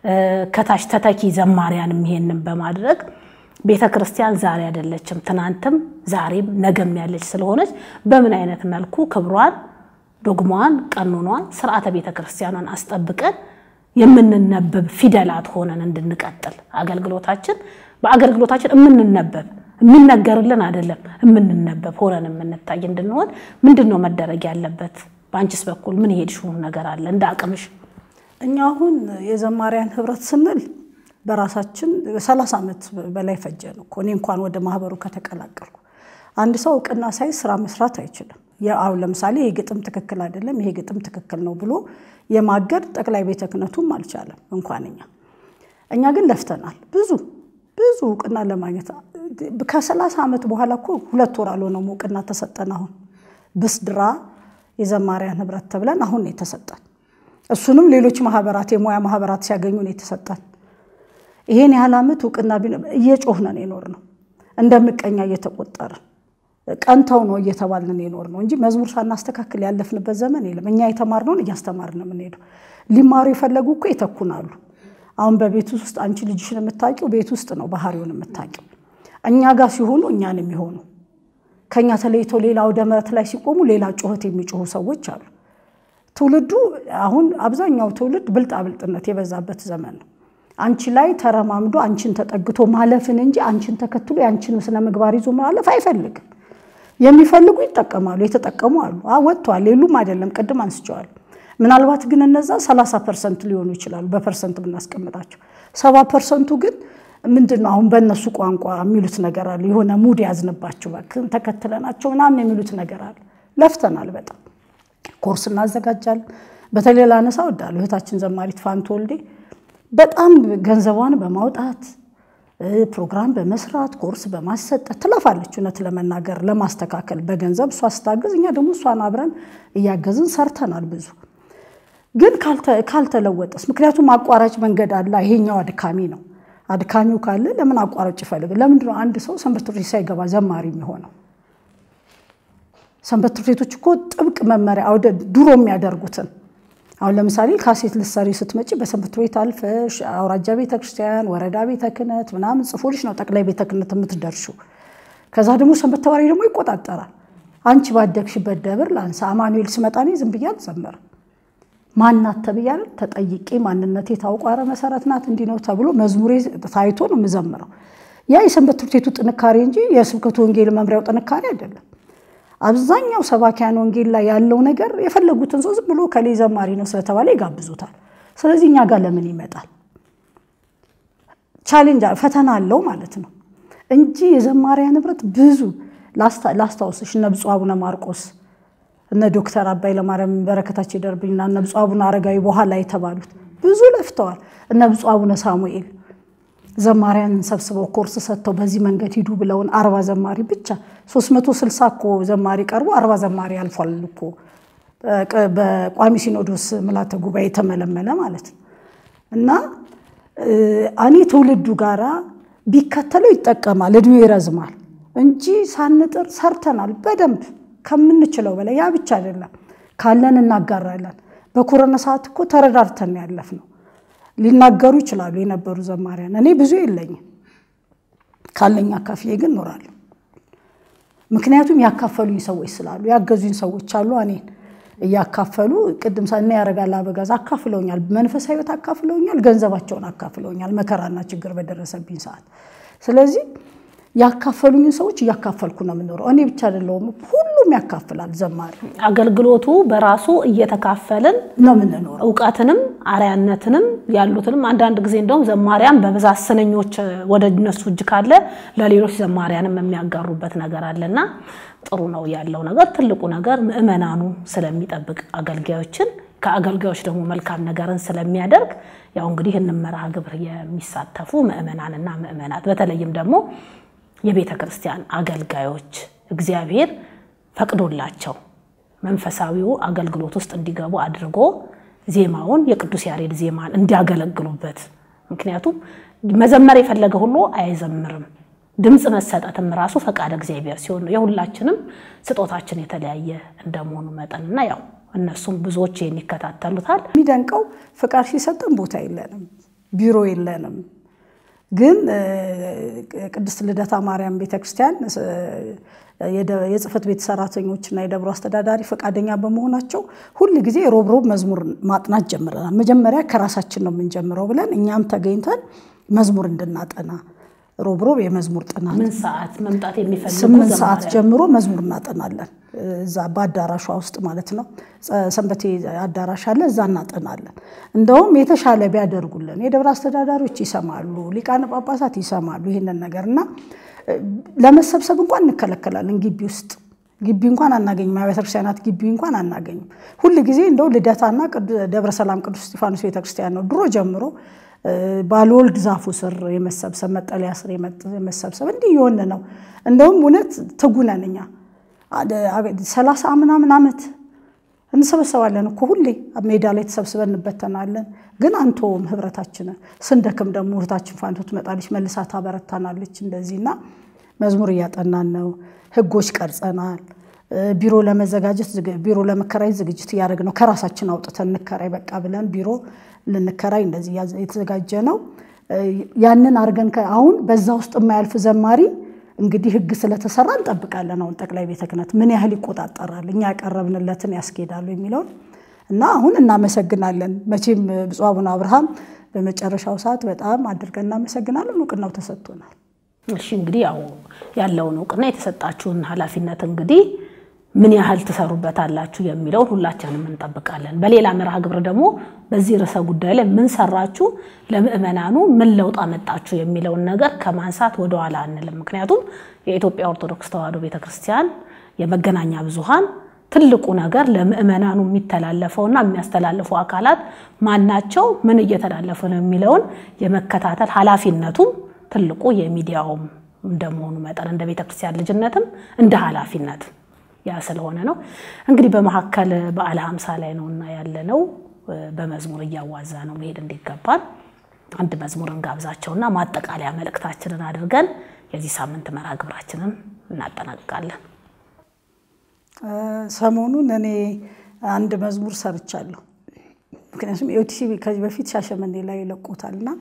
ከታች ተተኪ ዘማሪያንም ይሄንን በማድረግ ቤተ ክርስቲያን ዛሬ አይደለችም፣ ትናንትም ዛሬም ነገም ያለች ስለሆነች በምን አይነት መልኩ ክብሯን፣ ዶግማዋን፣ ቀኖኗን፣ ስርዓተ ቤተ ክርስቲያኗን አስጠብቀን የምንነበብ ፊደላት ሆነን እንድንቀጥል አገልግሎታችን በአገልግሎታችን የምንነበብ የሚነገርልን አይደለም የምንነበብ ሆነን የምንታይ እንድንሆን ምንድን ነው መደረግ ያለበት? በአንቺስ በኩል ምን የሄድሽው ነገር አለ እንደ አቅምሽ?
እኛ አሁን የዘማሪያን ህብረት ስንል በራሳችን ሰላሳ ዓመት በላይ ፈጀን እኮ እኔ እንኳን ወደ ማህበሩ ከተቀላቀልኩ። አንድ ሰው እውቅና ሳይ ስራ መስራት አይችልም። አሁን ለምሳሌ ይሄ ግጥም ትክክል አይደለም፣ ይሄ ግጥም ትክክል ነው ብሎ የማገድ ጠቅላይ ቤተ ክህነቱም አልቻለም እንኳን እኛ እኛ ግን ለፍተናል ብዙ ብዙ እውቅና ለማግኘት ከሰላሳ ዓመት በኋላ እኮ ሁለት ወር አልሆነውም እውቅና ተሰጠን። አሁን ብስድራ የዘማሪያን ህብረት ተብለን አሁን ነው የተሰጠን። እሱንም ሌሎች ማህበራት የሙያ ማህበራት ሲያገኙ ነው የተሰጠን። ይሄን ያህል ዓመት እውቅና እየጮህነን የኖር ነው እንደ ምቀኛ እየተቆጠርን ቀንተው ነው እየተባልን የኖር ነው እንጂ መዝሙር ሳናስተካክል ያለፍንበት ዘመን የለም። እኛ የተማርነውን እያስተማርን የምንሄደው ሊማሩ የፈለጉ እኮ ይተኩናሉ። አሁን በቤት ውስጥ አንቺ ልጅሽን የምታውቂው ቤት ውስጥ ነው ባህሪውን የምታውቂው። እኛ ጋር ሲሆኑ እኛን የሚሆኑ ከኛ ተለይቶ ሌላ አውደ ምሕረት ላይ ሲቆሙ ሌላ ጩኸት የሚጮሁ ሰዎች አሉ። ትውልዱ አሁን አብዛኛው ትውልድ ብልጣብልጥነት የበዛበት ዘመን ነው። አንቺ ላይ ተረማምዶ አንቺን ተጠግቶ ማለፍን እንጂ አንቺን ተከትሎ የአንቺን ስነ ምግባር ይዞ ማለፍ አይፈልግም። የሚፈልጉ ይጠቀማሉ፣ የተጠቀሙ አሉ። ወጥተዋል፣ የሉም አይደለም፣ ቅድም አንስቸዋል። ምናልባት ግን እነዛ 30 ፐርሰንት ሊሆኑ ይችላሉ በፐርሰንት ብናስቀምጣቸው። ሰባ ፐርሰንቱ ግን ምንድን ነው አሁን በእነሱ ቋንቋ የሚሉት ነገር አለ። የሆነ ሙድ ያዝንባቸው ተከትለናቸው ምናምን የሚሉት ነገር አለ። ለፍተናል በጣም ኮርስ እናዘጋጃለን። በተለይ ላነሳ እወዳለሁ እህታችን ዘማሪት ፋንቱ ወልዴ በጣም ገንዘቧን በማውጣት ፕሮግራም በመስራት ኮርስ በማሰጠት ትለፋለች። እውነት ለመናገር ለማስተካከል በገንዘብ እሷ ስታግዝ፣ እኛ ደግሞ እሷን አብረን እያገዝን ሰርተናል ብዙ ግን ካልተለወጠስ? ምክንያቱም አቋራጭ መንገድ አለ። ይሄኛው አድካሚ ነው። አድካሚው ካለ ለምን አቋራጭ ይፈልግ? ለምንድን ነው አንድ ሰው ሰንበት ትምህርት ቤት ሳይገባ ዘማሪ የሚሆነው? ሰንበት ትምህርት ቤቶች እኮ ጥብቅ መመሪያ አውደ ድሮ የሚያደርጉትን አሁን ለምሳሌ ካሴት ልትሰሪ ስትመጪ በሰንበት ቤት አልፈሽ አውራጃ ቤተ ክርስቲያን፣ ወረዳ ቤተ ክህነት ምናምን ጽፎልሽ ነው ጠቅላይ ቤተ ክህነት የምትደርሹ። ከዛ ደግሞ ሰንበት ተማሪ ደግሞ ይቆጣጠራል። አንቺ ባደግሽበት ደብር ላንሳ አማኑኤል ስመጣ እኔ ዝም ብዬ አልዘመርም። ማናት ተብያለሁ ተጠይቄ ማንነቴ ታውቋ ኧረ መሰረት ናት እንዲህ ነው ተብሎ መዝሙሬ ታይቶ ነው የምዘምረው። ያ የሰንበት ትምህርት ቤቱ ጥንካሬ እንጂ የስብከቱ ወንጌል መምሪያው ጥንካሬ አይደለም። አብዛኛው ሰባኪያን ወንጌል ላይ ያለው ነገር የፈለጉትን ሰው ዝም ብሎ ከሌ ዘማሪ ነው ስለተባለ ይጋብዙታል። ስለዚህ እኛ ጋር ለምን ይመጣል? ቻሌንጅ ፈተና አለው ማለት ነው እንጂ የዘማሪያን ንብረት ብዙ ላስታውስሽ እነ ብፁዕ አቡነ ማርቆስ እነ ዶክተር አባይ ለማርያም በረከታቸው ይደርብኝና እነ ብፁዕ አቡነ አረጋዊ በኋላ የተባሉት ብዙ ለፍተዋል። እነ ብፁዕ አቡነ ሳሙኤል ዘማሪያንን ሰብስበው ኮርስ ሰጥተው በዚህ መንገድ ሂዱ ብለውን አርባ ዘማሪ ብቻ 360 እኮ ዘማሪ ቀርቦ አርባ ዘማሪ አልፏል እኮ በቋሚ ሲኖዶስ ምልዓተ ጉባኤ የተመለመለ ማለት ነው። እና እኔ ትውልዱ ጋራ ቢከተለው ይጠቀማል፣ እድሜው ይረዝማል እንጂ ሳንጥር ሰርተናል በደንብ ከምንችለው በላይ። ያ ብቻ አይደለም፣ ካለን እናጋራለን። በኮረና ሰዓት እኮ ተረዳርተን ያለፍ ነው። ሊናገሩ ይችላሉ የነበሩ ዘማሪያን። እኔ ብዙ የለኝም፣ ካለኝ አካፍዬ ግን እኖራለሁ። ምክንያቱም ያካፈሉኝ ሰዎች ስላሉ ያገዙኝ ሰዎች አሉ። እኔን እያካፈሉ ቅድም እና ያደርጋል አበጋዝ አካፍለውኛል፣ መንፈሳዊ ሕይወት አካፍለውኛል፣ ገንዘባቸውን አካፍለውኛል መከራና ችግር በደረሰብኝ ሰዓት። ስለዚህ ያካፈሉኝን ሰዎች እያካፈልኩ ነው የምኖረው። እኔ ብቻ አይደለሁም፣ ሁሉም ያካፍላል። ዘማሪ
አገልግሎቱ በራሱ እየተካፈልን
ነው የምንኖረው።
እውቀትንም አርያነትንም ያሉትንም አንዳንድ ጊዜ እንደውም ዘማሪያን በብዛት ስንኞች ወደ እነሱ እጅ ካለ ለሌሎች ዘማሪያንም የሚያጋሩበት ነገር አለና ጥሩ ነው ያለው ነገር። ትልቁ ነገር ምዕመናኑ ስለሚጠብቅ አገልጋዮችን ከአገልጋዮች ደግሞ መልካም ነገርን ስለሚያደርግ ያው እንግዲህ እንመርሃ ግብር የሚሳተፉ ምዕመናንና ምዕመናት በተለይም ደግሞ የቤተ ክርስቲያን አገልጋዮች እግዚአብሔር ፈቅዶላቸው መንፈሳዊው አገልግሎት ውስጥ እንዲገቡ አድርጎ ዜማውን የቅዱስ ያሬድ ዜማን እንዲያገለግሉበት። ምክንያቱም መዘመር የፈለገ ሁሉ አይዘምርም። ድምፅ መሰጠትም ራሱ ፈቃድ እግዚአብሔር ሲሆን ነው። የሁላችንም ስጦታችን የተለያየ እንደመሆኑ መጠንና ያው እነሱም ብዙዎች ይህን ይከታተሉታል።
የሚደንቀው ፍቃድ ሲሰጠን ቦታ የለንም፣ ቢሮ የለንም። ግን ቅድስት ልደታ ማርያም ቤተክርስቲያን የጽህፈት ቤት ሰራተኞችና የደብሮ አስተዳዳሪ ፈቃደኛ በመሆናቸው ሁል ጊዜ ሮብ ሮብ መዝሙር ማጥናት ጀምረናል። መጀመሪያ ከራሳችን ነው የምንጀምረው ብለን እኛም ተገኝተን መዝሙር እንድናጠና ሮብ ሮብ የመዝሙር ጥናት
ምን ሰዓት መምጣት የሚፈልጉ
ስምንት ሰዓት ጀምሮ መዝሙር እናጠናለን። እዛ በአዳራሿ ውስጥ ማለት ነው። ሰንበቴ አዳራሽ አለ፣ እዛ እናጠናለን። እንደውም የተሻለ ቢያደርጉልን የደብረ አስተዳዳሪዎች ይሰማሉ፣ ሊቃነ ጳጳሳት ይሰማሉ ይህንን ነገር እና ለመሰብሰብ እንኳን እንከለከላለን። ግቢ ውስጥ ግቢ እንኳን አናገኝም። አብያተ ክርስቲያናት ግቢ እንኳን አናገኝም። ሁል ጊዜ እንደው ልደታና ደብረ ሰላም ቅዱስ እስጢፋኖስ ቤተክርስቲያን ነው ድሮ ጀምሮ ባልወልድ ዛፉ ስር የመሰብሰብ መጠለያ ስር የመሰብሰብ እንዲህ የሆነ ነው። እንደውም እውነት ትጉነን እኛ ሰላሳ ምናምን ዓመት እንሰበሰባለን እኮ ሁሌ ሜዳ ላይ ተሰብስበን እንበተናለን። ግን አንተውም ህብረታችንን ስንደክም ደግሞ እህታችን ፋንቶ ትመጣለች መልሳ ታበረታናለች። እንደዚህና መዝሙር እያጠናን ነው። ህጎች ቀርጸናል። ቢሮ ለመዘጋጀት ቢሮ ለመከራየት ዝግጅት እያደረግ ነው። ከራሳችን አውጥተን እንከራይ በቃ ብለን ቢሮ ልንከራይ እንደዚህ የተዘጋጀ ነው። ያንን አድርገን አሁን በዛ ውስጥ የማያልፍ ዘማሪ እንግዲህ ህግ ስለተሰራ እንጠብቃለን። አሁን ጠቅላይ ቤተ ክህነት ምን ያህል ይቆጣጠራል፣ እኛ ያቀረብንለትን ያስኬዳሉ የሚለውን እና አሁን እናመሰግናለን። መቼም ብፁዕ አቡነ አብርሃም በመጨረሻው ሰዓት በጣም አድርገን እናመሰግናለን። እውቅናው ተሰጥቶናል።
እሺ እንግዲህ ያው ያለውን እውቅና የተሰጣችሁን ኃላፊነት እንግዲህ ምን ያህል ትሰሩበታላችሁ የሚለውን ሁላችንም እንጠብቃለን። በሌላ መርሃ ግብር ደግሞ በዚህ ርዕሰ ጉዳይ ላይ ምን ሰራችሁ፣ ለምእመናኑ ምን ለውጥ አመጣችሁ የሚለውን ነገር ከማንሳት ወደኋላ አንልም። ምክንያቱም የኢትዮጵያ ኦርቶዶክስ ተዋሕዶ ቤተክርስቲያን የመገናኛ ብዙሃን ትልቁ ነገር ለምእመናኑ የሚተላለፈውና የሚያስተላልፉ አካላት ማናቸው፣ ምን እየተላለፈ ነው የሚለውን የመከታተል ኃላፊነቱም ትልቁ የሚዲያውም እንደመሆኑ መጠን እንደ ቤተ ክርስቲያን ልጅነትም እንደ ኃላፊነት ያ ስለሆነ ነው። እንግዲህ በመካከል በዓለ ሀምሳ ላይ ነውና ያለ ነው። በመዝሙር እያዋዛ ነው መሄድ እንዲገባል አንድ መዝሙር እንጋብዛቸውና ማጠቃለያ መልእክታችንን አድርገን የዚህ ሳምንት መርሃ ግብራችንን እናጠናቅቃለን።
ሰሞኑን እኔ አንድ መዝሙር ሰርቻለሁ። ምክንያቱም ኤኦቲሲ ከዚህ በፊት ሻሸመኔ ላይ ይለቁታል እና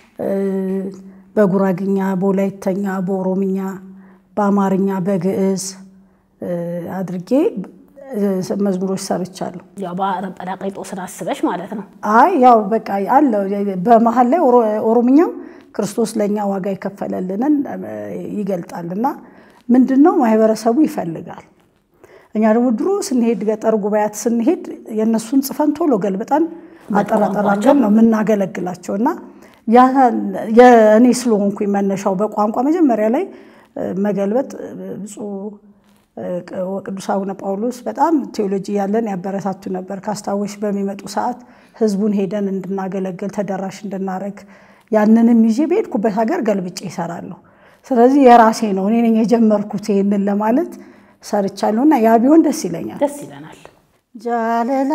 በጉራግኛ፣ በወላይተኛ፣ በኦሮምኛ፣ በአማርኛ፣ በግዕዝ አድርጌ መዝሙሮች ሰርቻለሁ።
ያው በጰራቅሊጦስን አስበሽ ማለት ነው።
አይ ያው በቃ አለው በመሀል ላይ ኦሮምኛው ክርስቶስ ለእኛ ዋጋ የከፈለልንን ይገልጣል እና ምንድን ነው ማህበረሰቡ ይፈልጋል። እኛ ደግሞ ድሮ ስንሄድ ገጠር ጉባኤያት ስንሄድ የእነሱን ጽፈን ቶሎ ገልብጠን አጠራጠራቸውን ነው የምናገለግላቸው እና እኔ ስለሆንኩኝ መነሻው በቋንቋ መጀመሪያ ላይ መገልበጥ ብፁዕ ቅዱስ አቡነ ጳውሎስ በጣም ቴዎሎጂ ያለን ያበረታቱ ነበር። ካስታወሽ በሚመጡ ሰዓት ህዝቡን ሄደን እንድናገለግል ተደራሽ እንድናረግ ያንንም ይዤ በሄድኩበት ሀገር ገልብጬ ይሰራለሁ። ስለዚህ የራሴ ነው እኔ ነኝ የጀመርኩት ይህንን ለማለት ሰርቻለሁ እና ያ ቢሆን ደስ ይለኛል።
ደስ ይለናል።
ጃለላ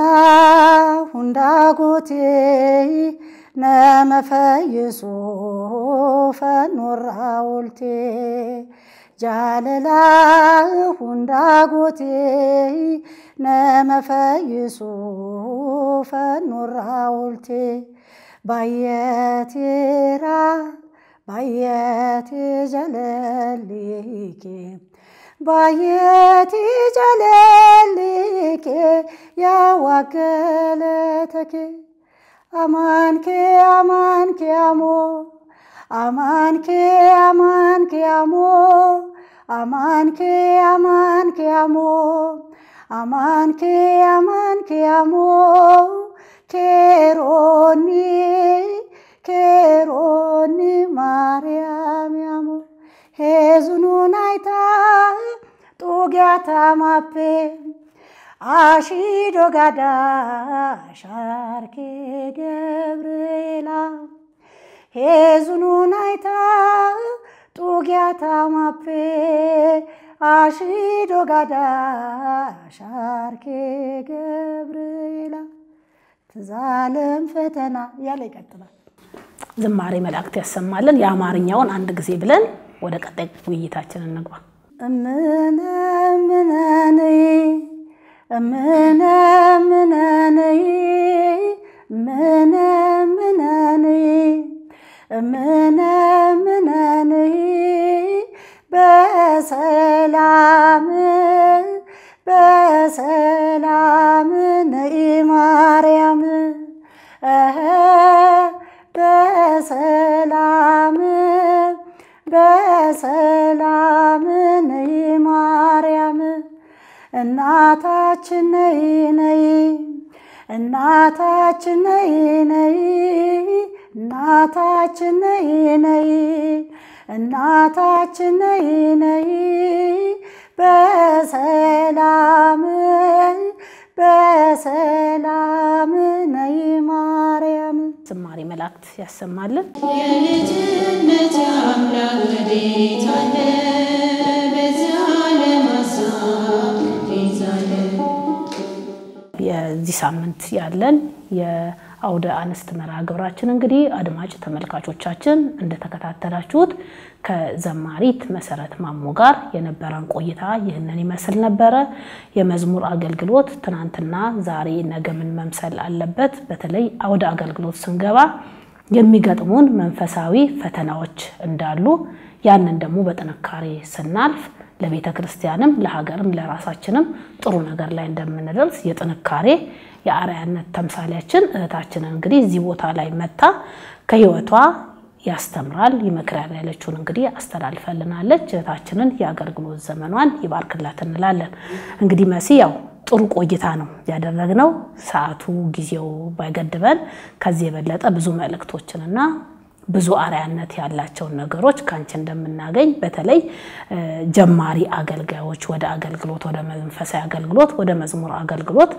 ሁንዳጎቴ ነመፈይሶ ፈኖራ ወልቴ ጃለላ ሁንዳጎቴ ነመፈይሶ ፈኖራ ወልቴ ባየቴራ ባየቴ ጀለሊኬ ባየቲ ጀለሊኬ ያዋገለተኬ አማንኬ አማንኬ አሞ አማንኬ አማንኬ አሞ አማንኬ አማንኬ አሞ አማንኬ አማንኬ አሞ ኬሮኒ ኬሮኒ ማርያም ያሞ ሄዙኑን አይታ ጡጊያታ ማፔ አሺዶ ጋዳ ሻርኬ ገብርኤላ ሄዙኑን አይታ ጡጊያታ ማፔ አሺዶ ጋዳ ሻርኬ ገብርኤላ ትዛለም ፈተና እያለ ይቀጥላል።
ዝማሬ መላእክት ያሰማልን። የአማርኛውን አንድ ጊዜ ብለን ወደ ቀጣይ ውይይታችን እንግባ።
እምነ እምነንይ እምነ እምነንይ እምነ እምነንይ እምነ እምነንይ በሰላም በሰላም ነይ ማርያም እኸ በሰላም በሰላም ነይ ማርያም እናታችን ነይ ነይ እናታችን ነይ ነይ እናታችን ነይ ነይ እናታችን ነይ ነይ በሰላም በሰላም ነይ ማርያም
ዝማሬ መላእክት ያሰማልን።
የልጅነት አምላክ ወዴት አለ? በዚህ ዓለም ሀሳብ ይዛለ
የዚህ ሳምንት ያለን የአውደ አንስት መርሃ ግብራችን እንግዲህ አድማጭ ተመልካቾቻችን እንደተከታተላችሁት ከዘማሪት መሰረት ማሞ ጋር የነበረን ቆይታ ይህንን ይመስል ነበረ። የመዝሙር አገልግሎት ትናንትና፣ ዛሬ፣ ነገ ምን መምሰል አለበት? በተለይ አውደ አገልግሎት ስንገባ የሚገጥሙን መንፈሳዊ ፈተናዎች እንዳሉ ያንን ደግሞ በጥንካሬ ስናልፍ ለቤተ ክርስቲያንም ለሀገርም ለራሳችንም ጥሩ ነገር ላይ እንደምንደርስ የጥንካሬ የአርአያነት ተምሳሌያችን እህታችንን እንግዲህ እዚህ ቦታ ላይ መታ ከህይወቷ ያስተምራል ይመክራል ያለችውን እንግዲህ አስተላልፈልናለች። እህታችንን የአገልግሎት ዘመኗን ይባርክላት እንላለን። እንግዲህ መሲ ያው ጥሩ ቆይታ ነው ያደረግነው። ሰዓቱ ጊዜው ባይገድበን ከዚህ የበለጠ ብዙ መልእክቶችንና ብዙ አርአያነት ያላቸውን ነገሮች ከአንቺ እንደምናገኝ በተለይ ጀማሪ አገልጋዮች ወደ አገልግሎት ወደ መንፈሳዊ አገልግሎት ወደ መዝሙር አገልግሎት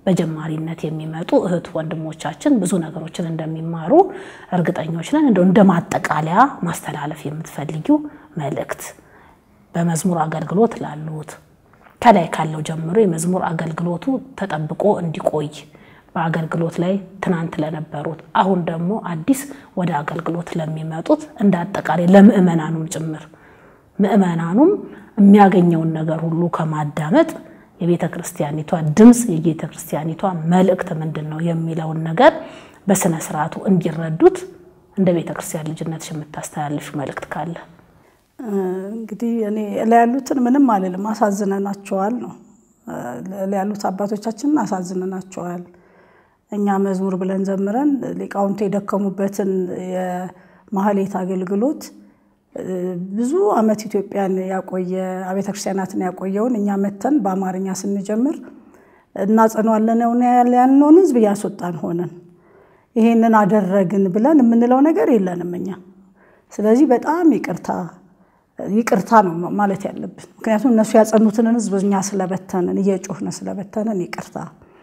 በጀማሪነት የሚመጡ እህት ወንድሞቻችን ብዙ ነገሮችን እንደሚማሩ እርግጠኞች ነን። እንደው እንደ ማጠቃለያ ማስተላለፍ የምትፈልጊው መልእክት በመዝሙር አገልግሎት ላሉት ከላይ ካለው ጀምሮ የመዝሙር አገልግሎቱ ተጠብቆ እንዲቆይ በአገልግሎት ላይ ትናንት ለነበሩት አሁን ደግሞ አዲስ ወደ አገልግሎት ለሚመጡት እንደ አጠቃላይ ለምእመናኑም ጭምር ምእመናኑም የሚያገኘውን ነገር ሁሉ ከማዳመጥ የቤተ ክርስቲያኒቷ ድምፅ የቤተ ክርስቲያኒቷ መልእክት ምንድን ነው የሚለውን ነገር በስነ ስርዓቱ እንዲረዱት እንደ ቤተ ክርስቲያን ልጅነትሽ የምታስተላልፍ መልእክት ካለ
እንግዲህ እኔ ላይ ያሉትን ምንም አልልም፣ አሳዝነናቸዋል ነው ላይ ያሉት አባቶቻችንን አሳዝነናቸዋል። እኛ መዝሙር ብለን ዘምረን ሊቃውንቱ የደከሙበትን የማህሌት አገልግሎት ብዙ ዓመት ኢትዮጵያን ያቆየ አብያተ ክርስቲያናትን ያቆየውን እኛ መተን በአማርኛ ስንጀምር እናጸኗለን ያልነውን ሕዝብ እያስወጣን ሆነን ይሄንን አደረግን ብለን የምንለው ነገር የለንም እኛ። ስለዚህ በጣም ይቅርታ ይቅርታ ነው ማለት ያለብን። ምክንያቱም እነሱ ያጸኑትን ሕዝብ እኛ ስለበተንን እየጮህን ስለበተንን ይቅርታ።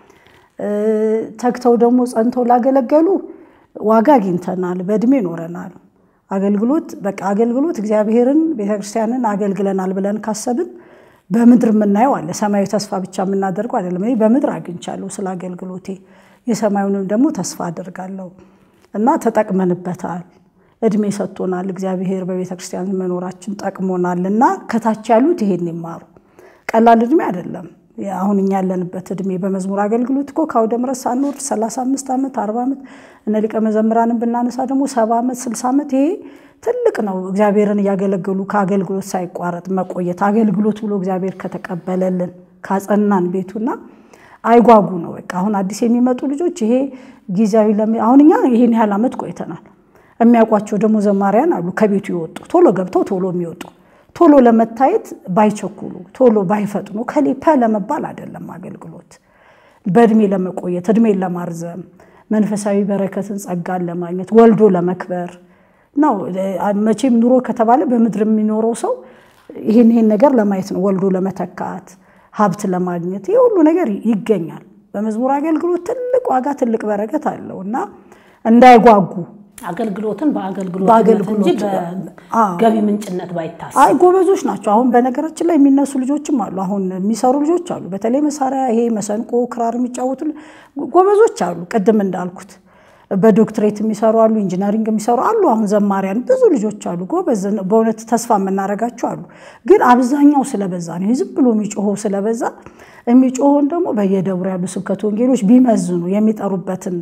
ተግተው ደግሞ ጸንተው ላገለገሉ ዋጋ አግኝተናል፣ በእድሜ ኖረናል። አገልግሎት በቃ አገልግሎት እግዚአብሔርን ቤተክርስቲያንን አገልግለናል ብለን ካሰብን በምድር የምናየው አለ። ሰማያዊ ተስፋ ብቻ የምናደርገው አይደለም። እኔ በምድር አግኝቻለሁ ስለ አገልግሎቴ፣ የሰማዩንም ደግሞ ተስፋ አደርጋለሁ እና ተጠቅመንበታል። እድሜ ሰጥቶናል እግዚአብሔር በቤተክርስቲያን መኖራችን ጠቅሞናል። እና ከታች ያሉት ይሄን ይማሩ። ቀላል እድሜ አይደለም። አሁን እኛ ያለንበት እድሜ በመዝሙር አገልግሎት እኮ ከአውደ ምሕረት ሳንወርድ 35 ዓመት 40 ዓመት እነ ሊቀ መዘምራንን ብናነሳ ደግሞ 70 ዓመት 60 ዓመት ይሄ ትልቅ ነው። እግዚአብሔርን እያገለገሉ ከአገልግሎት ሳይቋረጥ መቆየት አገልግሎት ብሎ እግዚአብሔር ከተቀበለልን ካጸናን ቤቱና አይጓጉ ነው። በቃ አሁን አዲስ የሚመጡ ልጆች ይሄ ጊዜያዊ አሁን እኛ ይሄን ያህል ዓመት ቆይተናል። የሚያውቋቸው ደግሞ ዘማሪያን አሉ ከቤቱ ይወጡ ቶሎ ገብተው ቶሎ የሚወጡ ቶሎ ለመታየት ባይቸኩሉ ቶሎ ባይፈጥኑ ከሌፓ ለመባል አይደለም አገልግሎት በእድሜ ለመቆየት እድሜን ለማርዘም መንፈሳዊ በረከትን ጸጋን ለማግኘት ወልዶ ለመክበር ነው። መቼም ኑሮ ከተባለ በምድር የሚኖረው ሰው ይህን ይህን ነገር ለማየት ነው። ወልዶ ለመተካት ሀብት ለማግኘት ይህ ሁሉ ነገር ይገኛል። በመዝሙር አገልግሎት ትልቅ ዋጋ ትልቅ በረከት አለው እና እንዳይጓጉ
አገልግሎትን በአገልግሎት
በአገልግሎት
እንጂ በገቢ ምንጭነት ባይታሰብ
አይ ጎበዞች ናቸው። አሁን በነገራችን ላይ የሚነሱ ልጆችም አሉ። አሁን የሚሰሩ ልጆች አሉ። በተለይ መሳሪያ ይሄ መሰንቆ፣ ክራር የሚጫወቱ ጎበዞች አሉ። ቅድም እንዳልኩት በዶክትሬት የሚሰሩ አሉ፣ ኢንጂነሪንግ የሚሰሩ አሉ። አሁን ዘማሪያን ብዙ ልጆች አሉ፣ ጎበዝ በእውነት ተስፋ የምናደርጋቸው አሉ። ግን አብዛኛው ስለበዛ ነው፣ ዝም ብሎ የሚጮኸው ስለበዛ የሚጮኸውን ደግሞ በየደብሩ ያሉ ስብከት ወንጌሎች ቢመዝኑ የሚጠሩበትን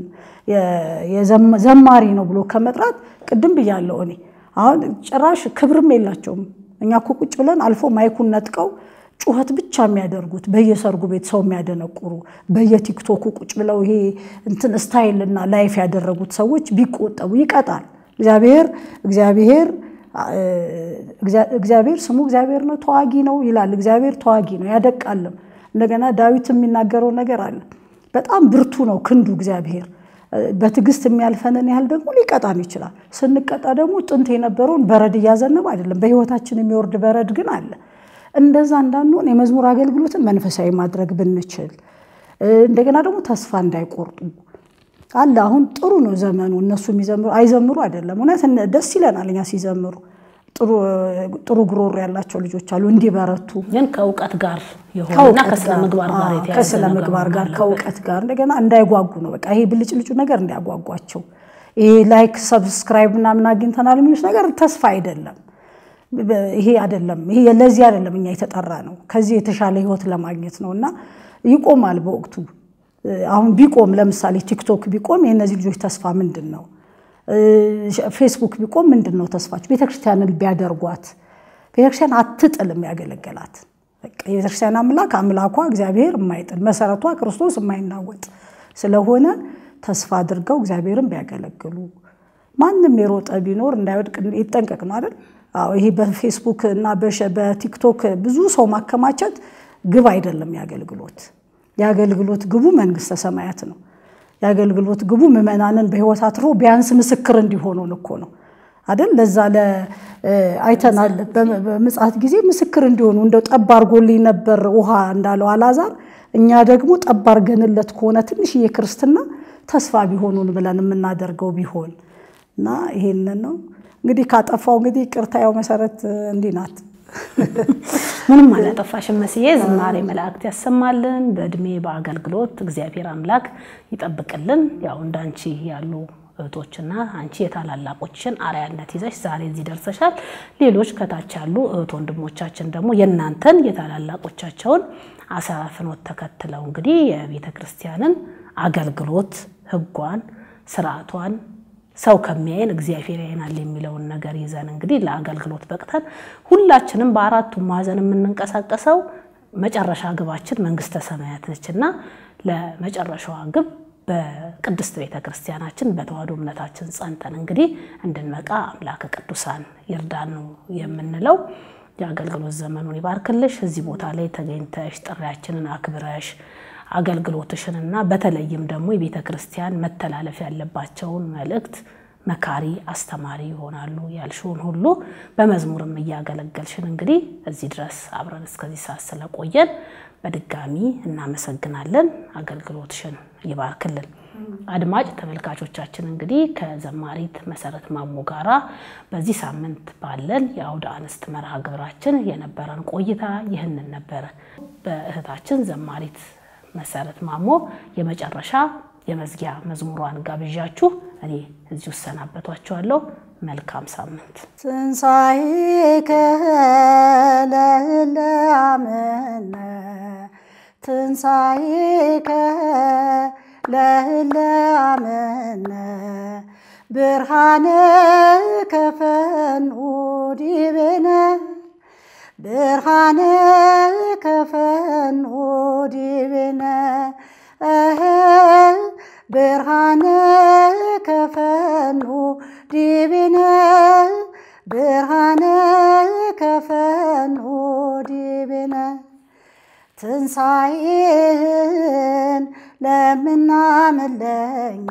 ዘማሪ ነው ብሎ ከመጥራት ቅድም ብያለሁ እኔ አሁን ጭራሽ ክብርም የላቸውም። እኛ እኮ ቁጭ ብለን አልፎ ማይኩን ነጥቀው ጩኸት ብቻ የሚያደርጉት በየሰርጉ ቤት ሰው የሚያደነቁሩ በየቲክቶኩ ቁጭ ብለው ይሄ እንትን ስታይልና ላይፍ ያደረጉት ሰዎች ቢቆጠቡ ይቀጣል። እግዚአብሔር እግዚአብሔር እግዚአብሔር ስሙ እግዚአብሔር ነው፣ ተዋጊ ነው ይላል። እግዚአብሔር ተዋጊ ነው ያደቃልም። እንደገና ዳዊት የሚናገረው ነገር አለ። በጣም ብርቱ ነው ክንዱ እግዚአብሔር በትዕግስት የሚያልፈንን ያህል ደግሞ ሊቀጣን ይችላል። ስንቀጣ ደግሞ ጥንት የነበረውን በረድ እያዘነበ አይደለም፣ በሕይወታችን የሚወርድ በረድ ግን አለ። እንደዛ እንዳንሆን የመዝሙር አገልግሎትን መንፈሳዊ ማድረግ ብንችል፣ እንደገና ደግሞ ተስፋ እንዳይቆርጡ አለ። አሁን ጥሩ ነው ዘመኑ። እነሱ የሚዘምሩ አይዘምሩ አይደለም፣ እውነት ደስ ይለናል እኛ ሲዘምሩ። ጥሩ ጉሮሮ ያላቸው ልጆች አሉ እንዲበረቱ
ግን ከእውቀት ጋር የሆነና ከስነ ምግባር ጋር የተያዘ
ከስነ ምግባር ጋር ከእውቀት ጋር እንደገና እንዳይጓጉ ነው። በቃ ይሄ ብልጭልጩ ነገር እንዲያጓጓቸው ይሄ ላይክ ሰብስክራይብ ምናምን አግኝተናል የሚሉት ነገር ተስፋ አይደለም። ይሄ አይደለም። ይሄ ለዚህ አይደለም እኛ የተጠራ ነው። ከዚህ የተሻለ ህይወት ለማግኘት ነው እና ይቆማል በወቅቱ። አሁን ቢቆም ለምሳሌ ቲክቶክ ቢቆም የእነዚህ ልጆች ተስፋ ምንድን ነው? ፌስቡክ ቢቆም ምንድን ነው ተስፋቸው? ቤተክርስቲያንን ቢያደርጓት ቤተክርስቲያን አትጥልም ያገለገላት የቤተክርስቲያን አምላክ አምላኳ እግዚአብሔር የማይጥል መሰረቷ ክርስቶስ የማይናወጥ ስለሆነ ተስፋ አድርገው እግዚአብሔርን ቢያገለግሉ ማንም የሮጠ ቢኖር እንዳይወድቅ ይጠንቀቅ ነው አይደል? አዎ ይሄ በፌስቡክ እና በቲክቶክ ብዙ ሰው ማከማቸት ግብ አይደለም። የአገልግሎት የአገልግሎት ግቡ መንግስተ ሰማያት ነው። የአገልግሎት ግቡ ምዕመናንን በህይወት አትርፎ ቢያንስ ምስክር እንዲሆኑን እኮ ነው። አይደል? ለዛ ለ አይተናል። በምጽአት ጊዜ ምስክር እንዲሆኑ እንደው ጠብ አድርጎልኝ ነበር ውሃ እንዳለው አላዛር፣ እኛ ደግሞ ጠብ አድርገንለት ከሆነ ትንሽዬ ክርስትና ተስፋ ቢሆኑን ብለን የምናደርገው ቢሆን እና ይሄንን ነው እንግዲህ ካጠፋው እንግዲህ ቅርታ ያው መሰረት እንዲህ ናት።
ምንም አላጠፋሽም መስዬ። ዝማሬ መላእክት ያሰማልን፣ በእድሜ በአገልግሎት እግዚአብሔር አምላክ ይጠብቅልን። ያው እንዳንቺ ያሉ እህቶችና አንቺ የታላላቆችን አርአያነት ይዘሽ ዛሬ እዚህ ደርሰሻል። ሌሎች ከታች ያሉ እህት ወንድሞቻችን ደግሞ የእናንተን የታላላቆቻቸውን አሰራ ፍኖት ተከትለው እንግዲህ የቤተ ክርስቲያንን አገልግሎት ሕጓን ስርዓቷን ሰው ከሚያየን እግዚአብሔር ያየናል የሚለውን ነገር ይዘን እንግዲህ ለአገልግሎት በቅተን ሁላችንም በአራቱም ማዕዘን የምንንቀሳቀሰው መጨረሻ ግባችን መንግስተ ሰማያት ነችና ለመጨረሻዋ ግብ በቅድስት ቤተ ክርስቲያናችን በተዋሕዶ እምነታችን ጸንተን እንግዲህ እንድንመቃ አምላከ ቅዱሳን ይርዳን ነው የምንለው። የአገልግሎት ዘመኑን ይባርክልሽ። እዚህ ቦታ ላይ ተገኝተሽ ጥሪያችንን አክብረሽ አገልግሎትሽንና በተለይም ደግሞ የቤተ ክርስቲያን መተላለፍ ያለባቸውን መልእክት መካሪ አስተማሪ ይሆናሉ ያልሽውን ሁሉ በመዝሙርም እያገለገልሽን እንግዲህ እዚህ ድረስ አብረን እስከዚህ ሰዓት ስለቆየን በድጋሚ እናመሰግናለን። አገልግሎትሽን ይባርክልን። አድማጭ ተመልካቾቻችን እንግዲህ ከዘማሪት መሰረት ማሞ ጋራ በዚህ ሳምንት ባለን የአውደ አንስት መርሃ ግብራችን የነበረን ቆይታ ይህንን ነበረ። በእህታችን ዘማሪት መሰረት ማሞ የመጨረሻ የመዝጊያ መዝሙሯን ጋብዣችሁ እኔ እዚሁ እሰናበቷችኋለሁ። መልካም ሳምንት።
ትንሣኤከ ለእለ አመነ ትንሣኤከ ለእለ አመነ ብርሃነ ከፈንኡ ዲቤነ ብርሃነ ከፈንኡ ዲቤነ ብርሃነ ከፈንኡ ዲቤነ ብርሃነ ከፈንኡ ዲቤነ ትንሣኤህን ለምናምለኛ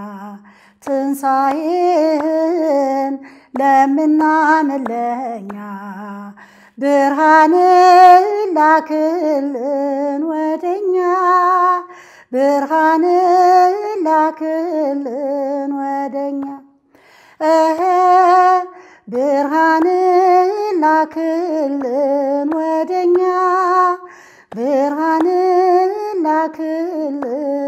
ትንሣኤህን ለምናምለኛ ብርሃን ላክልን ወደኛ ብርሃን ላክልን ወደኛ ብርሃን ላክልን ወደኛ ብርሃን ላክልን